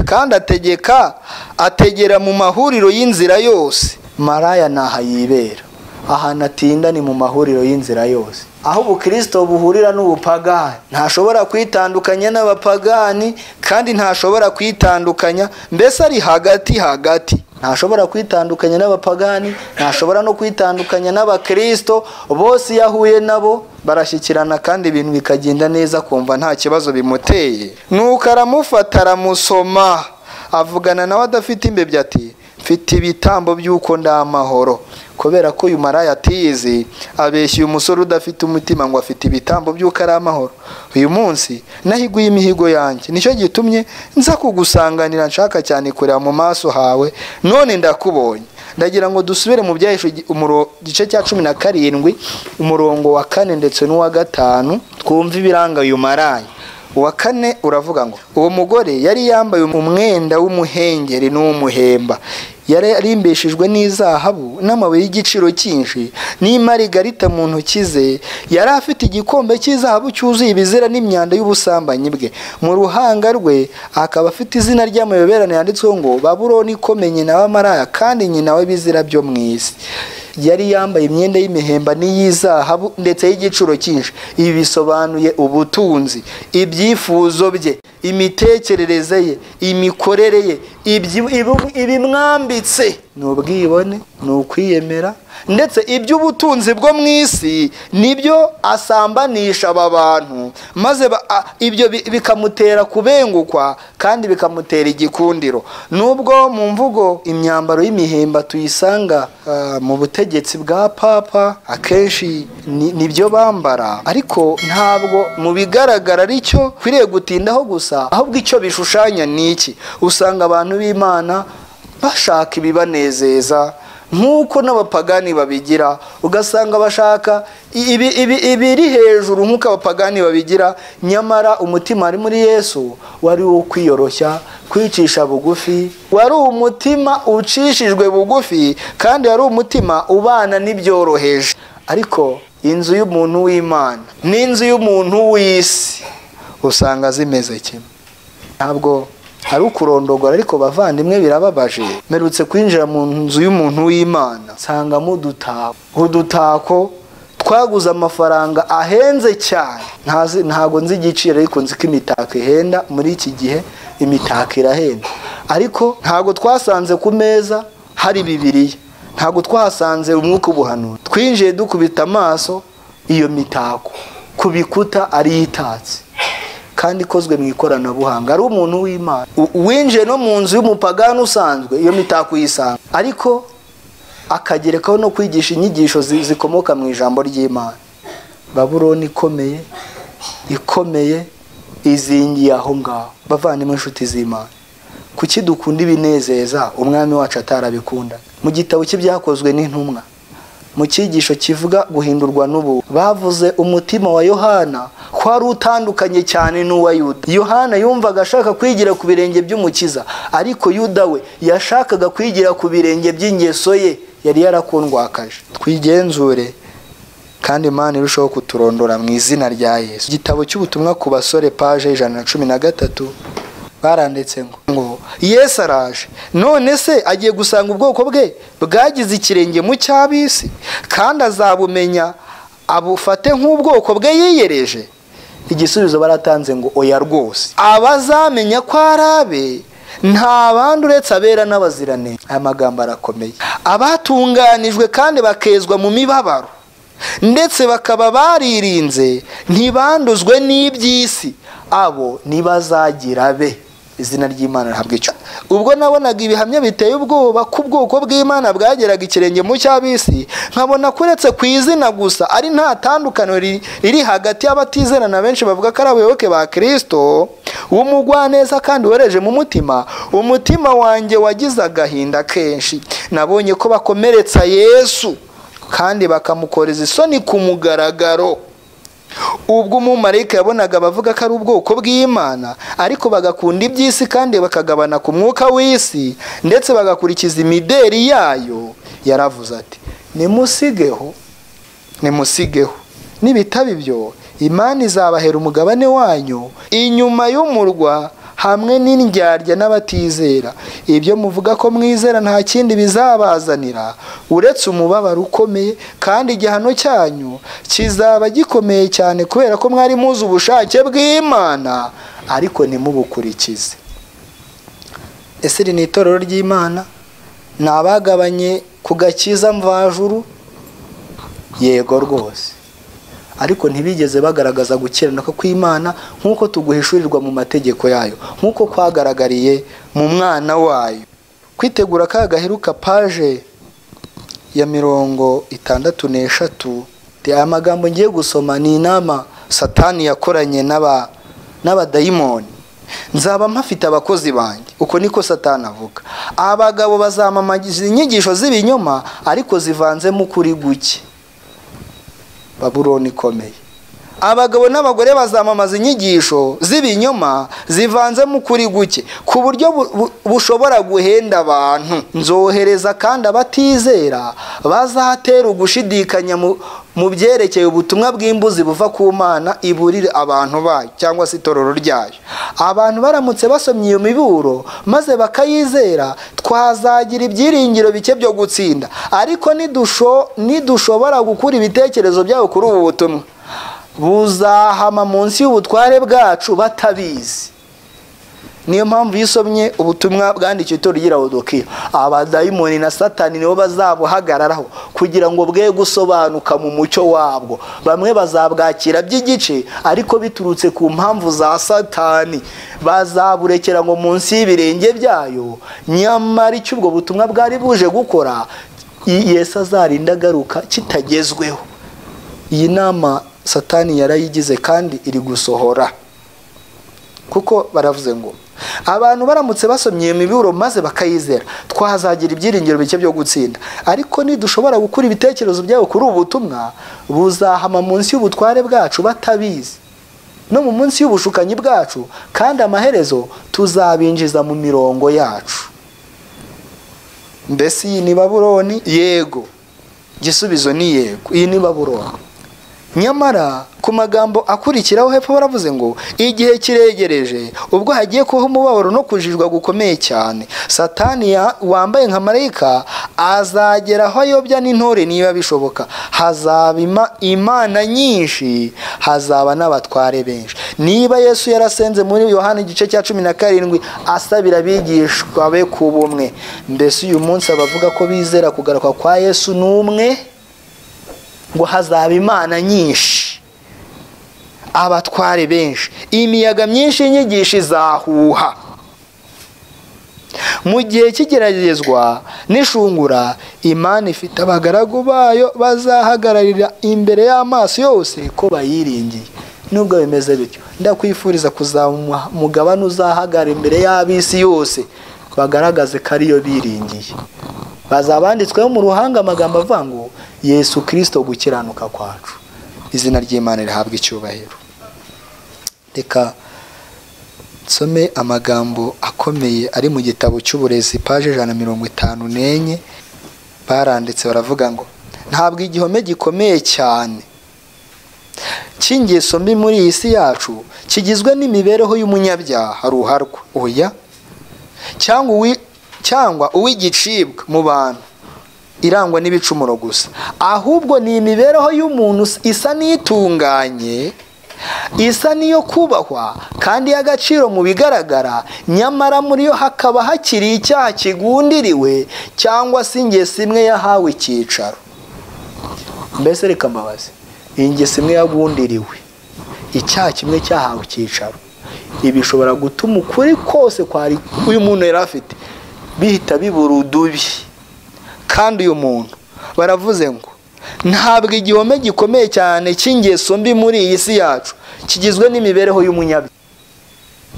kandi ategeka ategera mu mahuriro y'inzira yose maraya ni aha yibera ahantu atinda ni mu mahuriro y'inzira yose aho ubukirisito buhurira n'ubupagani ntashobora kwitandukanya n'abapagani kandi ntashobora kwitandukanya mbese ari hagati hagati ntashobora kwitandukanya n'abapagani ntashobora no kwitandukanya n'abakirisito bose iyo ahuye nabo barashyikirana kandi ibintu bikagenda neza kumva nta kibazo bimuteye nuko aramufata aramusoma avugana nawe adafite imbebya ati mfite ibitambo by'uko ndi amahoro kubera ko uyu maraya atiyizi abeshya uyu musore udafite umutima ngo afite ibitambo by'uko ari amahoro uyu munsi nahiguye imihigo yanjye nicyo gitumye nza kugusanganira nshaka cyane kureba mu maso hawe none ndakubonye ndagira ngo dusubire mu byahishe igice cya cumi na karindwi umurongo wa kane ndetse n'uwa gatanu twumve ibiranga uyu maraya uwa kane uravuga ngo uwo mugore yari yambaye umwenda w'umuhengeri n'uw'umuhemba yari yarimbishijwe n'izahabu n'amabuye y'igiciro cyinshi n'imarigariita mu ntoki ze yari afite igikombe cy'izahabu cyuzuye ibizira n'imyanda y'ubusambanyi bwe mu ruhanga rwe akaba afite izina ry'amayoberane yanditsweho ngo baburoni ikome nyina w'amaraya kandi nyina w'ibizira byo mu isi yari yambaye imyenda y'imihemba n'iy'izahabu ndetse y'igiciro cyinshi ibi bisobanuye ubutunzi ibyifuzo bye imitekerereze ye imikorere ye ibimwambitse ni ubwibone ni ukwiyemera ndetse iby'ubutunzi bwo mu isi nibyo asambanisha aba bantu maze ibyo bikamutera kubengukwa kandi bikamutera igikundiro nubwo mu mvugo imyambaro y'imihemba tuyisanga mu butegetsi bwa papa akenshi nibyo bambara ariko ntabwo mu bigaragara aricyo ukwiriye gutindaho gusa ahubwo icyo bishushanya ni iki usanga abantu b'imana bashaka ibibanezeza nk'uko n'abapagani babigira ugasanga bashaka ibiri hejuru nk'uko abapagani babigira nyamara umutima wari muri yesu wari uwo kwiyoroshya kwicisha bugufi wari umutima ucishijwe bugufi kandi wari umutima ubana n'ibyoroheje ariko inzu y'umuntu w'imana n'inzu y'umuntu w'isi usanga zimeze kimwe ntabwo hari ukurondogora ariko bavandimwe birababaje merutse kwinjira mu nzu y'umuntu w'imana nsangamo udutako udutako twaguze amafaranga ahenze cyane ntago nzi igiciro ariko nzi ko imitako ihenda muri iki gihe imitako irahenda ariko ntago twasanze ku meza hari bibiriya ntago twahasanze umwuka ubuhanura twinjiye dukubita amaso iyo mitako ku bikuta ariyo itatse kandi ikozwe mu ikoranabuhanga ari umuntu w'imana winjiye no mu nzu y'umupagani usanzwe iyo mitako uyisanga ariko akagerekaho no kwigisha inyigisho zikomoka mu ijambo ry'imana baburoni ikomeye ikomeye izingiye aho ngaho bavandemo inshuti z'imana kuki dukunda ibinezeza umwami wacu atarabikunda mu gitabo cy'ibyakozwe n'intumwa mu cyigisho kivuga guhindurwa n'ubu bavuze umutima wa yohana ko ari utandukanye cyane n'uwa yuda yohana yumvaga ashaka kwigira ku birenge by'umukiza ariko yuda we yashakaga kwigira ku birenge by'ingeso ye yari yarakundwakaje twigenzure kandi imana irushaho kuturondora mu izina rya yesu igitabo cy'ubutumwa ku basore paje ijana na cumi na gatatu baranditse ngo yesu araje none se agiye gusanga ubwoko bwe bwagize ikirenge mu cy'abisi kandi azabumenya abufate nk'ubwoko bwe yiyereje igisubizo baratanze ngo oya rwose abazamenya ko ari abe nta bandi uretse abera n'abazirane aya magambo arakomeye abatunganijwe kandi bakezwa mu mibabaro ndetse bakaba baririnze ntibanduzwe n'iby'isi abo ntibazagira be izina ry'imana ntabwo icyo ubwo nabonaga ibihamya biteye ubwoba ko ubwoko bw'imana bwageraga ikirenge mu cy'abisi nkabona ko uretse ku izina gusa ari nta tandukaniro riri hagati y'abatizera na benshi bavuga ko ari abayoboke ba kirisito w'umugwaneza kandi wereje mu mutima umutima wanjye wagize agahinda kenshi nabonye ko bakomeretsa yesu kandi bakamukoreza isoni ku mugaragaro ubwo umumarayika yabonaga abavuga ko ari ubwoko bw'imana ariko bagakunda iby'isi kandi bakagabana ku mwuka w'isi ndetse bagakurikiza imideri yayo yaravuze ati nimusigeho nimusigeho nibitaba ibyo imana izabahera umugabane wanyu inyuma y'umurwa hamwe n'indyarya n'abatizera ibyo muvuga ko mwizera nta kindi bizabazanira uretse umubabaro ukomeye kandi igihano cyanyu kizaba gikomeye cyane kubera ko mwari muzi ubushake bw'imana ariko ntimubukurikize ese iri ni itorero ry'imana ni abagabanye ku gakiza mvajuru yego rwose ariko ntibigeze bagaragaza gukirana ko kw'imana nk'uko tuguhishurirwa mu mategeko yayo nk'uko kwagaragariye mu mwana wayo kwitegura ka gaheruka paje ya mirongo itandatu n'eshatu aya magambo ngiye gusoma ni inama satani yakoranye n'abadayimoni nzaba mpafite abakozi banjye uko niko satani avuga abagabo bazamamagiza inyigisho z'ibinyoma ariko zivanzemo ukuri guke baburoni ikomeye abagabo n'abagore bazamamaza inyigisho z'ibinyoma zivanzemo ukuri guke ku buryo bu- bu- bushobora guhenda abantu nzohereza kandi abatizera bazatera ugushidikanya mu- mu byerekeye ubutumwa bw'imbuzi buva ku mana iburire abantu bayo cyangwa se itorero ryayo abantu baramutse basomye iyo miburo maze bakayizera twazagira ibyiringiro bike byo gutsinda ariko nidusho- nidushobora gukura ibitekerezo byabo kuri ubu butumwa buzahama munsi y'ubutware bwacu batabizi niyo mpamvu iyo usomye ubutumwa bwandikiwe itorero ry'irawodokiya abadayimoni na satani nibo bazabuhagararaho kugira ngo bwe gusobanuka mu mucyo wabwo bamwe bazabwakira by'igice ariko biturutse ku mpamvu za satani bazaburekera ngo munsi y'ibirenge byayo nyamara icyo ubwo butumwa bwari buje gukora yesu azarinda agaruka kitagezweho iyi nama satani yarayigize kandi iri gusohora kuko baravuze ngo abantu baramutse basomye iyo miburo maze bakayizera twazagira ibyiringiro bike byo gutsinda ariko nidushobora gukura ibitekerezo byabo kuri ubu butumwa buzahama munsi y'ubutware bwacu batabizi no mu munsi y'ubushukanyi bwacu kandi amaherezo tuzabinjiza mu mirongo yacu mbese iyi ni baburoni yego igisubizo ni yego iyi ni baburoni nyamara ku magambo akurikiraho hepfo baravuze ngo igihe kiregereje ubwo hagiye kubaho umubabaro no kujijwa gukomeye cyane satani ya- wambaye nka marayika azagera aho ayobya n'intore niba bishoboka hazaba ima- imana nyinshi hazaba n'abatware benshi niba yesu yarasenze muri yohani igice cya cumi na karindwi asabira abigishwa be ku bumwe mbese uyu munsi abavuga ko bizera kugaruka kwa yesu ni umwe ngo hazaba imana nyinshi abatware benshi imiyaga myinshi y'inyigisho izahuha mu gihe cy'igeragezwa n'ishungura imana ifite abagaragu bayo bazahagararira imbere y'amaso yose ko bayiringiye nubwo bimeze bityo ndakwifuriza kuzaba umu- umugabane uzahagarara imbere y'ab'isi yose bagaragaze ko ariyo biringiye bazaba banditsweho mu ruhanga amagambo avuga ngo yesu kirisito gukiranuka kwacu izina ry'imana rihabwa icyubahiro reka nsome amagambo akomeye ari mu gitabo cy'uburezi paje ijana na mirongo itanu n'enye baranditse baravuga ngo ntabwo igihome gikomeye cyane cy'ingeso mbi muri iyi si yacu kigizwe n'imibereho y'umunyabyaha ruharwa oya cyangwa uwi- cyangwa uw'igicibwa mu bantu irangwa n'ibicumuro gusa ahubwo ni imibereho y'umuntu isa n'itunganye isa n'iyo kubahwa kandi y'agaciro mu bigaragara nyamara muri yo hakaba hakiri icyaha kigundiriwe cyangwa se ingeso imwe yahawe icyicaro mbese reka mbabaze iyi ngeso imwe yagundiriwe icyaha kimwe cyahawe icyicaro ibi bishobora gutuma ukuri kose kwari uyu muntu yari afite bihita bibura udubi kandi uyu muntu baravuze ngo ntabwo igihome gikomeye cyane cy'ingeso mbi muri iyi si yacu kigizwe n'imibereho y'umunyabyaha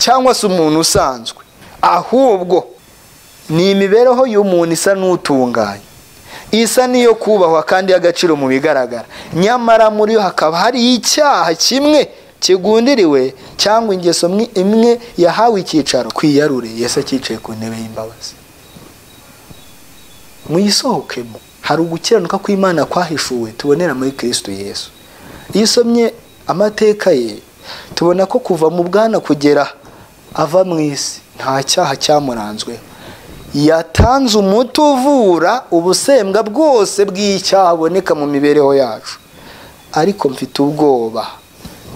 cyangwa se umuntu usanzwe ahubwo ni imibereho y'umuntu isa n'utunganye isa n'iyo kubahwa kandi y'agaciro mu bigaragara nyamara muri yo hakaba hari icyaha kimwe kigundiriwe cyangwa ingeso mwe- imwe yahawe icyicaro kwiyarure yesu acyicaye ku ntebe y'imbabazi muyisohokemo hari ugukiranuka kw'imana kwahishuwe tubonera muri kristo yesu iyo usomye amateka ye tubona ko kuva mu bwana kugera ava mu isi nta cyaha cyamuranzweho yatanze umuti uvura ubusembwa bwose bw'icyaha buboneka mu mibereho yacu ariko mfite ubwoba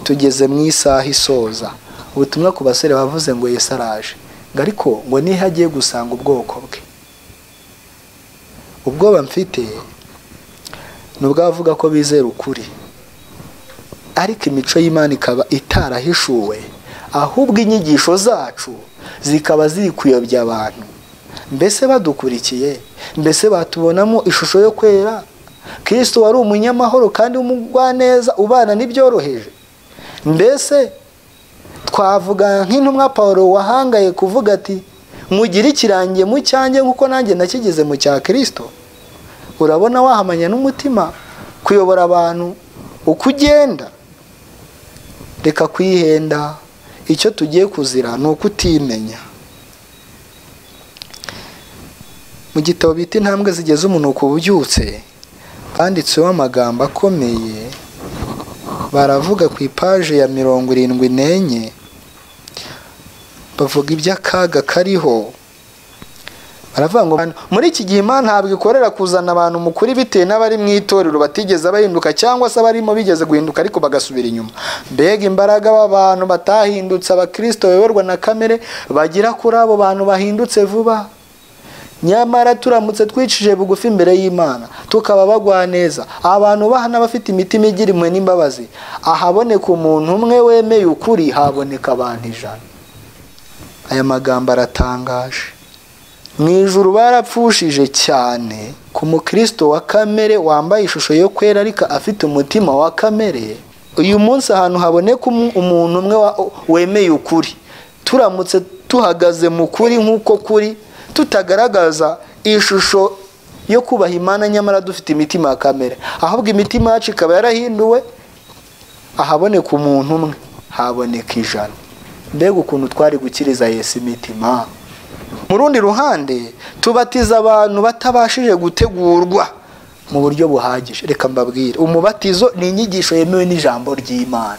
tugeze mu isaha isoza ubutumwa ku basore bavuze ngo yesu araje ngo ariko ngo niho agiye gusanga ubwoko bwe ubwoba mfite ni ubw'abavuga ko bizera ukuri ariko imico y'imana ikaba itarahishuwe ahubwo inyigisho zacu zikaba ziri kuyobya abantu mbese badukurikiye mbese batubonamo ishusho yo kwera kirisito wari umunyamahoro kandi umugwaneza ubana n'ibyoroheje mbese twavuga nk'intumwa paul wahangaye kuvuga ati mugire ikirangiye mu cyanjye nk'uko nanjye nakigeze mu cya kirisito urabona wahamanya n'umutima kuyobora abantu uko ugenda reka kwihenda icyo tugiye kuzira ni ukutimenya mu gitabo bita intambwe zigeze umunuko ubyutse handitseho amagambo akomeye baravuga ku ipaje ya mirongo irindwi n'enye bavuga iby'akaga kariho baravuga ngo muri iki gihe imana ntabwo ikorera kuzana abantu mukuri bitewe n'abari mu itorero batigeze bahinduka cyangwa se abarimo bigeze guhinduka ariko bagasubira inyuma mbega imbaraga b'abantu batahindutse abakirisito bayoborwa na kamere bagira kuri abo bantu bahindutse vuba nyamara turamutse twicishije bugufi imbere y'imana tukaba bagwa neza abantu bahana bafite imitima igira imwe n'imbabazi ahaboneka umuntu umwe wemeye ukuri haboneka abantu ijana aya magambo aratangaje mu ijuru barapfushije cyane ku mukristo wa kamere wambaye ishusho yo kwera ariko afite umutima wa kamere uyu munsi ahantu haboneka umuntu umwe wemeye ukuri turamutse tuhagaze mu kuri nk'uko kuri tutagaragaza ishusho yo kubaha imana nyamara dufite imitima ya kamere ahubwo imitima yacu ikaba yarahinduwe ahaboneka umuntu umwe haboneka ijana mbega ukuntu twari gukiriza Yesu imitima mu rundi ruhande tubatiza abantu batabashije gutegurwa mu buryo buhagije reka mbabwire umubatizo ni inyigisho yemewe n'ijambo ry'imana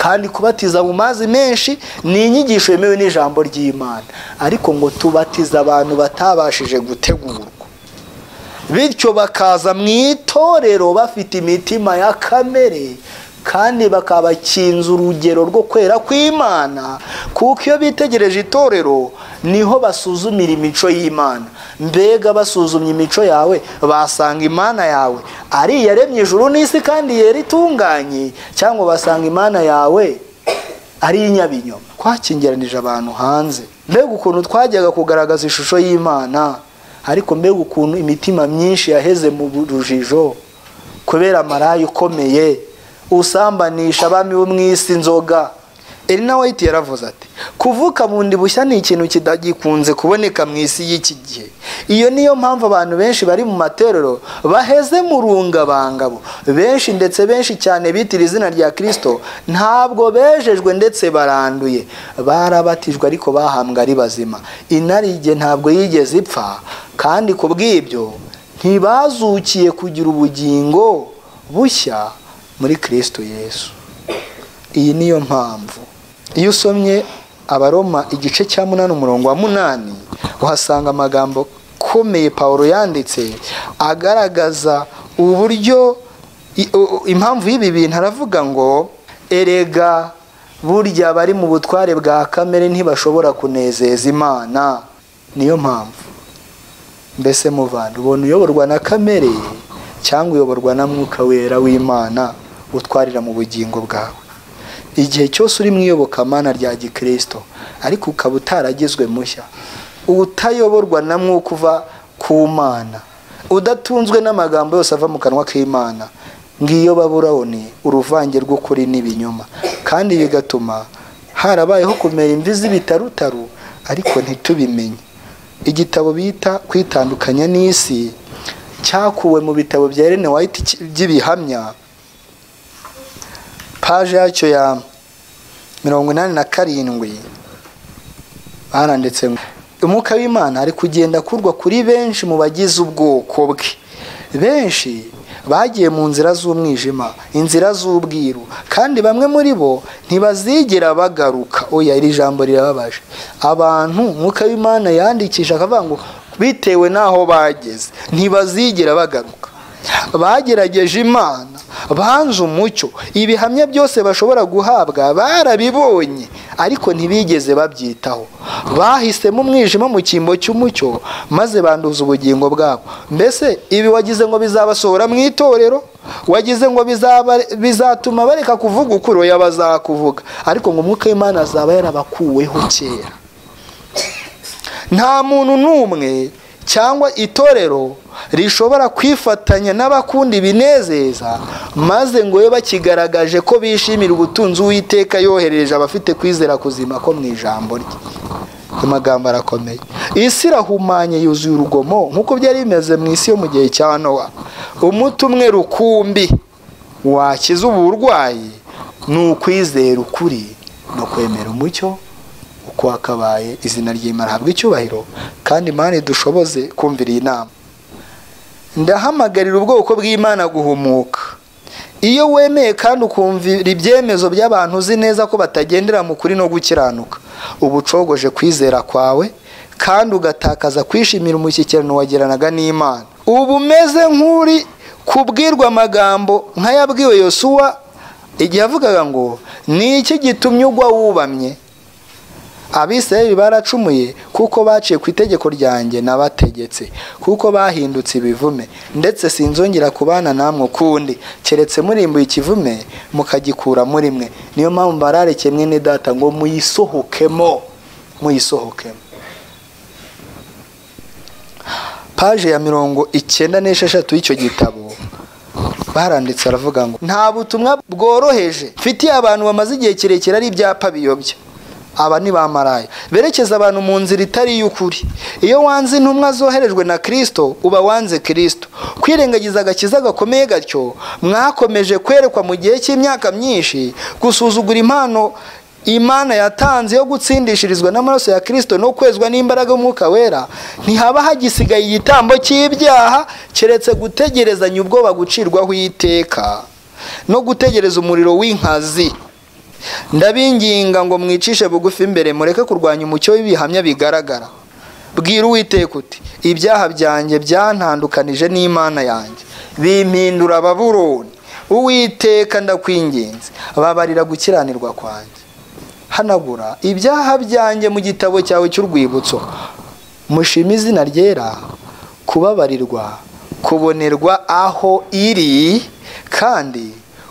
kandi kubatiza mu mazi menshi ni inyigisho yemewe n'ijambo ry'imana ariko ngo tubatiza abantu batabashije gutegurwa bityo bakaza mu itorero bafite imitima ya kamere kandi bakabakinza urugero rwo kwera kw'imana kuko iyo bitegereje itorero niho basuzumira imico y'imana mbega basuzumye imico yawe basanga imana yawe ari iyaremye ijuru n'isi kandi yera itunganye cyangwa basanga imana yawe ari iy'inyabinyoma twakingiranije abantu hanze mbega ukuntu twajyaga kugaragaza ishusho y'imana ariko mbega ukuntu imitima myinshi yaheze mu rujijo kubera amarayi ukomeye usambanisha abami bo mu isi inzoga Elina White yaravuze ati kuvuka bundi bushya ni ikintu kidagikunze kuboneka mu isi y'iki gihe iyo niyo mpamvu abantu benshi bari mu matorero baheze mu rungabangabo benshi ndetse benshi cyane bitira izina rya kirisito ntabwo bejejwe ndetse baranduye barabatijwe ariko bahambwe ari bazima inarijye ntabwo yigeze ipfa kandi ku bw'ibyo ntibazukiye kugira ubugingo bushya muri kirisito yesu iyi niyo mpamvu iyo usomye abaroma igice cya munani umurongo wa munani uhasanga amagambo akomeye paul yanditse agaragaza uburyo impamvu y'ibi bintu aravuga ngo erega burya bari mu butware bwa kamere ntibashobora kunezeza imana niyo mpamvu mbese muvana ubona uyoborwa na kamere cyangwa uyoborwa na mwuka wera w'imana utwarira mu bugingo bwawe igihe cyose uri mu iyobokamana rya gikirisito ariko ukaba utaragizwe mushya utayoborwa na mwuka uva ku mana udatunzwe n'amagambo yose ava mu kanwa k'imana ngiyo baburaho ni uruvange rw'ukuri n'ibinyoma kandi bigatuma harabayeho kumera imvi z'ibitarutaru ariko ntitubimenye igitabo bita kwitandukanya n'isi cyakuwe mu bitabo bya Ellen White by'ibihamya paje yacyo ya mirongo inani na karindwi baranditse umwuka w'imana ari kugenda akurwa kuri benshi mu bagize ubwoko bwe benshi bagiye mu nzira z'umwijima inzira z'ubwiru kandi bamwe muri bo ntibazigera bagaruka oya iri jambo rirababaje abantu umwuka w'imana yandikisha akavuga ngo bitewe n'aho bageze ntibazigera bagaruka bagerageje imana banze umucyo ibihamya byose bashobora guhabwa barabibonye ariko ntibigeze babyitaho bahisemo umwijima mu cyimbo cy'umucyo maze banduza ubugingo bwabo mbese ibi wagize ngo bizabasohora mu itorero wagize ngo bizatuma bareka kuvuga ukuri oya bazakuvuga ariko ngo umwuka w'imana azaba yarabakuweho kera nta muntu n'umwe cyangwa itorero rishobora kwifatanya n'abakunda ibinezeza maze ngo babe bakigaragaje ko bishimira ubutunzi uwiteka yohereje abafite kwizera kuzima ko mu ijambo rye amagambo arakomeye isi irahumanye yuzuye urugomo nk'uko byari bimeze mu isi yo mu gihe cya nowa umuti umwe rukumbi wakiza ubu burwayi ni ukwizera ukuri no kwemera umucyo uko wakabaye izina ry'imana ahabwa icyubahiro kandi imana idushoboze kumvira iyi nama ndahamagarira ubwoko bw'imana guhumuka iyo wemeye kandi ukumvira ibyemezo by'abantu uzi neza ko batagendera mu kuri no gukiranuka uba ucogoje kwizera kwawe kandi ugatakaza kwishimira umushyikirano wagiranaga n'imana uba umeze nk'uri kubwirwa amagambo nk'ayabwiwe yosuwa igihe avugaga ngo ni iki gitumye ugwa wubamye abisirayeli baracumuye kuko baciye ku itegeko ryanjye nabategetse kuko bahindutse ibivume ndetse sinzongera kubana namwe ukundi keretse murimbuye ikivume mukagikura muri mwe niyo mpamvu barareke mwene data ngo muyisohokemo muyisohokemo paje ya mirongo icyenda n'esheshatu y'icyo gitabo baranditse aravuga ngo nta butumwa bworoheje mfitiye abantu bamaze igihe kirekire ari ibyapa biyobya aba ni ba maraya berekeza abantu mu nzira itari iy'ukuri iyo wanze intumwa zoherejwe na kirisito uba wanze kirisito kwirengagiza agakiza gakomeye gatyo mwakomeje kwerekwa mu gihe cy'imyaka myinshi gusuzugura impano imana yatanze yo gutsindishirizwa n'amaraso ya kirisito no kwezwa n'imbaraga y'umwuka wera ntihaba hagisigaye igitambo cy'ibyaha keretse gutegerezanya ubwoba gucirwaho iteka no gutegereza umuriro w'inkazi ndabinginga ngo mwicishe bugufi imbere mureke kurwanya umucyo w'ibihamya bigaragara bwira uwiteka uti ibyaha byanjye byantandukanije n'imana yanjye bimpindura ababuroni uwiteka ndakwinginze babarira gukiranirwa kwanjye hanagura ibyaha byanjye mu gitabo cyawe cy'urwibutso mushima izina ryera kubabarirwa kubonerwa aho iri kandi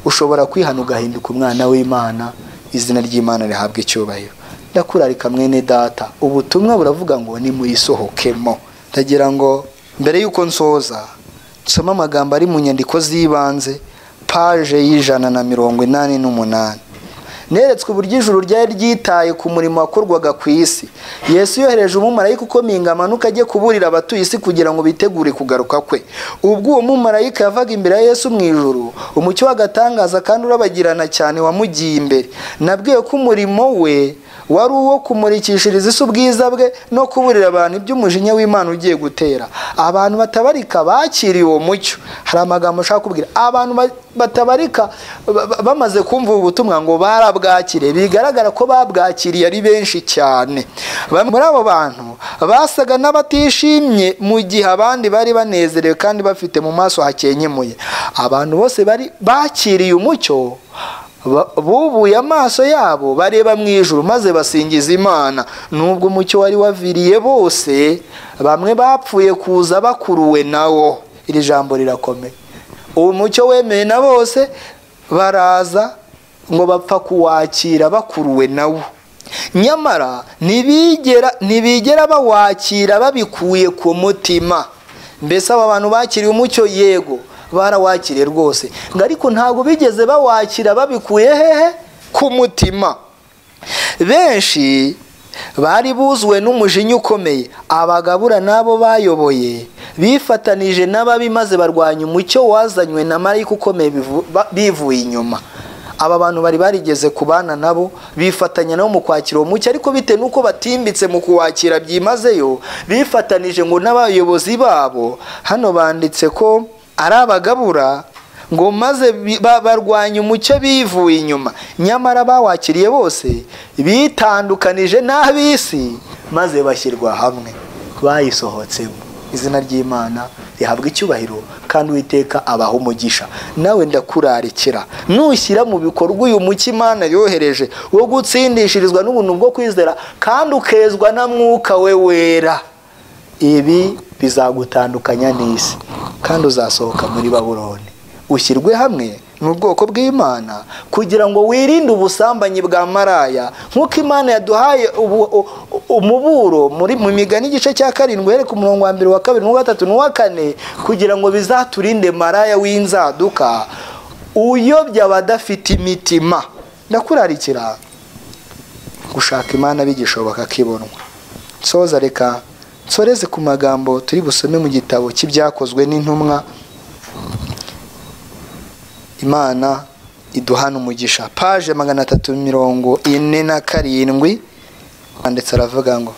ushobora kwihana ugahinduka umwana w'imana izina ry'imana rihabwa icyubahiro ndakurarika mwene data ubutumwa buravuga ngo nimuyisohokemo ndagira ngo mbere y'uko nsoza dusome amagambo ari mu nyandiko z'ibanze paje y'ijana na mirongo inani n'umunani neretswe uburyo ijuru ryari ryitaye ku murimo wakorwaga ku isi yesu yohereje umumarayika ukomeye amanuka ajye kuburira abatuye isi kugira ngo bitegure kugaruka kwe ubwo uwo mumarayika yavaga imbere ya yesu mu ijuru umucyo w'agatangaza kandi urabagirana cyane wamugiye imbere nabwiye ko umurimo we wari uwo kumurikishiriza isi ubwiza bwe no kuburira abantu iby'umujinya w'imana ugiye gutera abantu batabarika bakiriye uwo mucyo hari amagambo ushaka kubwira abantu batabarika bamaze kumva ubu butumwa ngo barabwakiriye bigaragara ko babwakiriye ari benshi cyane bamwe muri abo bantu basaga n'abatishimye mu gihe abandi bari banezerewe kandi bafite mu maso hakenyemuye abantu bose bari bakiriye umucyo bubuye amaso yabo bareba mu ijuru maze basingiza imana nubwo umucyo wari waviriye bose bamwe bapfuye kuza bakuruwe nawo iri jambo rirakomeye uwo mucyo wemeye na bose baraza ngo bapfa kuwakira bakuruwe nawo nyamara ntibigera bawakira babikuye ku mutima mbese aba bantu bakiriye umucyo yego barawakiriye rwose ngo ariko ntabwo bigeze bawakira babikuye hehe ku mutima benshi bari buzuwe n'umujinya ukomeye abagabura n'abo bayoboye bifatanije n'ababi maze barwanya umucyo wazanywe na marayika ukomeye bivuye inyuma aba bantu bari barigeze kubana nabo bifatanya nabo mu kwakira uwo mucyo ariko bitewe n'uko batimbitse mu kuwakira byimazeyo bifatanije ngo n'abayobozi babo hano banditse ko ari abagabura ngo maze barwanya umucyo bivuye inyuma nyamara bawakiriye bose bitandukanije n'ab'isi maze bashyirwa hamwe bayisohotsemo izina ry'imana rihabwa icyubahiro kandi uwiteka abaha umugisha nawe ndakurarikira nushyira mu bikorwa uyu mucyo imana yohereje wo gutsindishirizwa n'ubuntu bwo kwizera kandi ukezwa na mwuka we wera ibi bizagutandukanya n'isi kandi uzasohoka muri baburoni ushyirwe hamwe n'ubwoko bw'imana kugira ngo wirinde ubusambanyi bwa maraya nk'uko imana yaduhaye umuburo muri mu migani igice cya karindwi uhere ku murongo wa mbere wa kabiri n'uwa gatatu n'uwa kane kugira ngo bizaturinde maraya w'inzaduka uyobya abadafite imitima ndakurarikira gushaka imana bigishoboka kibonwa soza reka nsoreze ku magambo turi busome mu gitabo cy'ibyakozwe n'intumwa imana iduhana umugisha paje magana atatu mirongo ine na karindwi ndetse aravuga ngo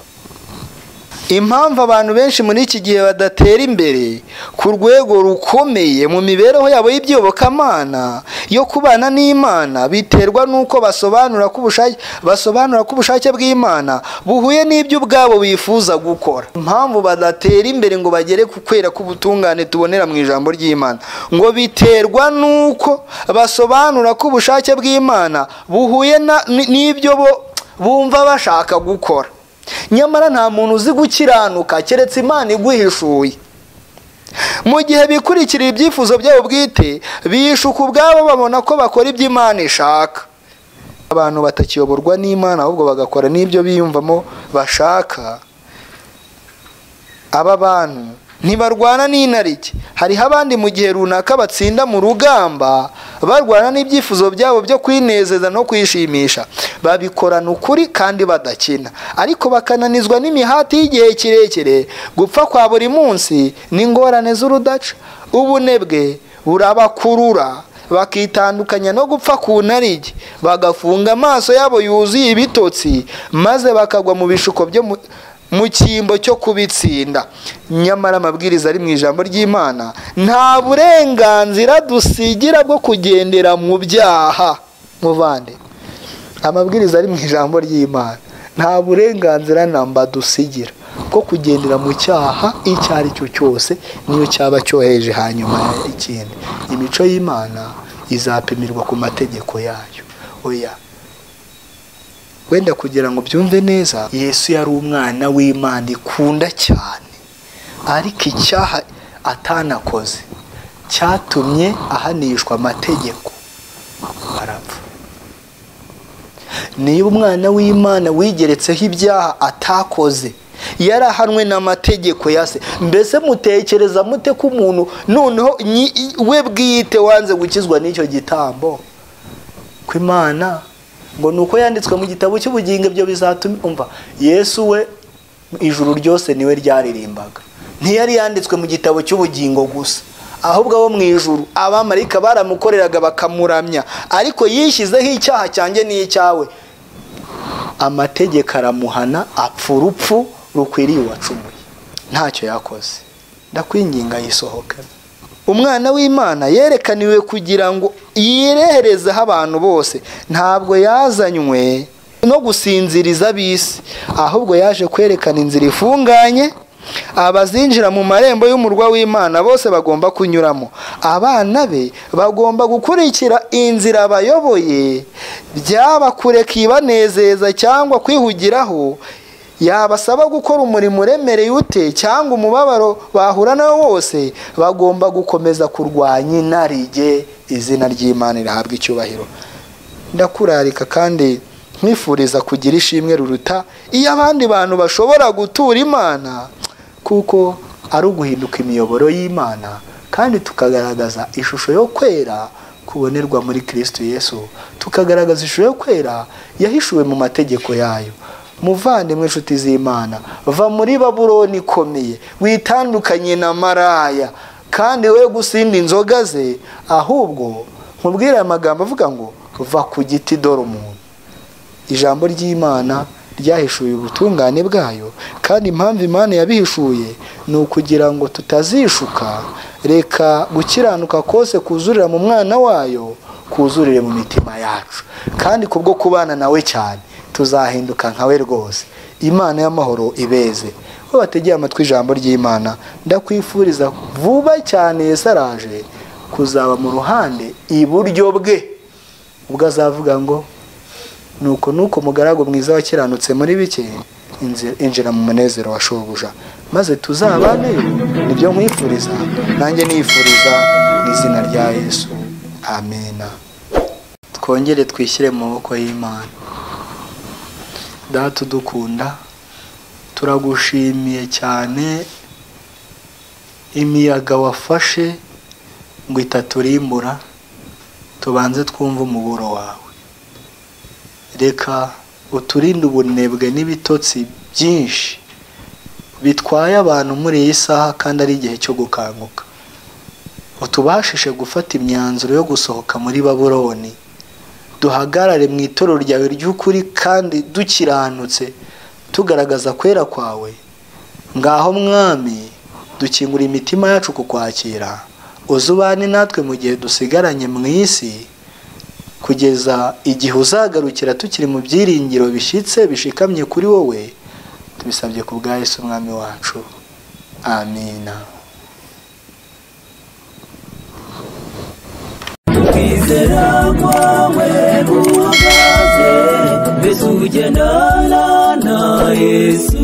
impamvu abantu benshi muri iki gihe badatera imbere ku rwego rukomeye mu mibereho yabo y'ibyobokamana yo kubana n'imana biterwa n'uko basobanura ko ubushake basobanura ko ubushake bw'imana buhuye n'ibyo ubwabo bifuza gukora impamvu badatera imbere ngo bagere ku kwera k'ubutungane tubonera mu ijambo ry'imana ngo biterwa n'uko basobanura ko ubushake bw'imana buhuye na- n'ibyo bo bumva bashaka gukora nyamara nta muntu uzi gukiranuka keretse imana iguhishuye mu gihe bikurikirira ibyifuzo byabo bwite bishuka ubwabo babona ko bakora ibyo imana ishaka abantu batakiyoborwa n'imana ahubwo bagakora n'ibyo biyumvamo bashaka aba bantu ntibarwana n'intariki hariho abandi mu gihe runaka batsinda mu rugamba barwana n'ibyifuzo byabo byo kwinezeza no kwishimisha babikorana ukuri kandi badakina ariko bakananizwa n'imihati y'igihe kirekire gupfa kwa buri munsi n'ingorane z'urudaca ubunebwe burabakurura bakitandukanya no gupfa ku ntarige bagafunga amaso yabo yuzuye ibitotsi maze bakagwa mu bishuko byo mu mu cyimbo cyo kubitsinda nyamara amabwiriza ari mu ijambo ry'imana nta burenganzira dusigira bwo kugendera mu byaha muvande amabwiriza ari mu ijambo ry'imana nta burenganzira namba dusigira bwo kugendera mu cyaha icyo ari cyo cyose niyo cyaba cyoheje hanyuma ikindi imico y'imana izapimirwa ku mategeko yayo oya wenda kugira ngo byumve neza yesu yari umwana w'imana ikunda cyane ariko icyaha atanakoze cyatumye ahanishwa amategeko arapfa niba umwana w'imana wigeretseho ibyaha atakoze yarahanwe n'amategeko ya se mbese mutekereza mute ko umuntu noneho nyi- we bwite wanze gukizwa n'icyo gitambo ko imana ngo ni uko yanditswe mu gitabo cy'ubugingo ibyo bizatuma umva yesu we ijuru ryose niwe ryaririmbaga ntiyari yanditswe mu gitabo cy'ubugingo gusa ahubwo abo mu ijuru abamarika baramukoreraga bakamuramya ariko yishyizeho icyaha cyanjye n'icy'awe amategeko aramuhana apfa urupfu rukwiriye uwacumuye ntacyo yakoze ndakwinginga yisohokana umwana w'imana yerekaniwe kugira ngo yireherezeho abantu bose ntabwo yazanywe no gusinziriza ab'isi ahubwo yaje kwerekana inzira ifunganye abazinjira mu marembo y'umurwa w'imana bose bagomba kunyuramo abana be bagomba gukurikira inzira bayoboye byaba kureka ibanezeza cyangwa kwihugiraho yabasaba gukora umurimo uremereye ute cyangwa umubabaro bahura nawo wose bagomba gukomeza kurwanya inarijye izina ry'imana rihabwa icyubahiro ndakurarika kandi nkwifuriza kugira ishimwe ruruta iyo abandi bantu bashobora gutura imana kuko ari uguhinduka imiyoboro y'imana kandi tukagaragaza ishusho yo kwera kubonerwa muri kirisito yesu tukagaragaza ishusho yo kwera yahishuwe mu mategeko yayo muvandimwe inshuti z'imana va muri babuloni ikomeye witandukanye na maraya kandi we gusinda inzoga ze ahubwo nkubwire aya magambo avuga ngo va ku giti dore umuntu ijambo ry'imana ryahishuye ubutungane bwayo kandi impamvu imana yabihishuye ni ukugira ngo tutazishuka reka gukiranuka kose kuzurira mu mwana wayo kuzurire mu mitima yacu kandi kubwo kubana nawe cyane tuzahinduka nkawe rwose imana y'amahoro ibeze we bategeye amatwi ijambo ry'imana ndakwifuriza vuba cyane yesu araje kuzaba mu ruhande iburyo bwe ubwo azavuga ngo nuko nuko umugaragu mwiza wakiranutse muri bike inzi- injira mu munezero wa shobuja maze tuzabaneyo nibyo nkwifuriza nanjye nifuriza mu izina rya yesu amena twongere twishyire mu maboko y'imana data udukunda turagushimiye cyane imiyaga wafashe ngo itaturimbura tubanze twumve umuburo wawe reka uturinde ubunebwe n'ibitotsi byinshi bitwaye abantu muri iyi saha kandi ari igihe cyo gukanguka utubashishe gufata imyanzuro yo gusohoka muri baburoni duhagarare mu itorero ryawe ry'ukuri kandi dukiranutse tugaragaza kwera kwawe ngaho mwami dukingura imitima yacu ku kwakira uzubane natwe mu gihe dusigaranye mu isi kugeza igihe uzagarukira tukiri mu byiringiro bishyitse bishikamye kuri wowe tubisabye ku bwa Yesu umwami wacu amina kwizera kwawe guhagaze mbese ugendana na yesu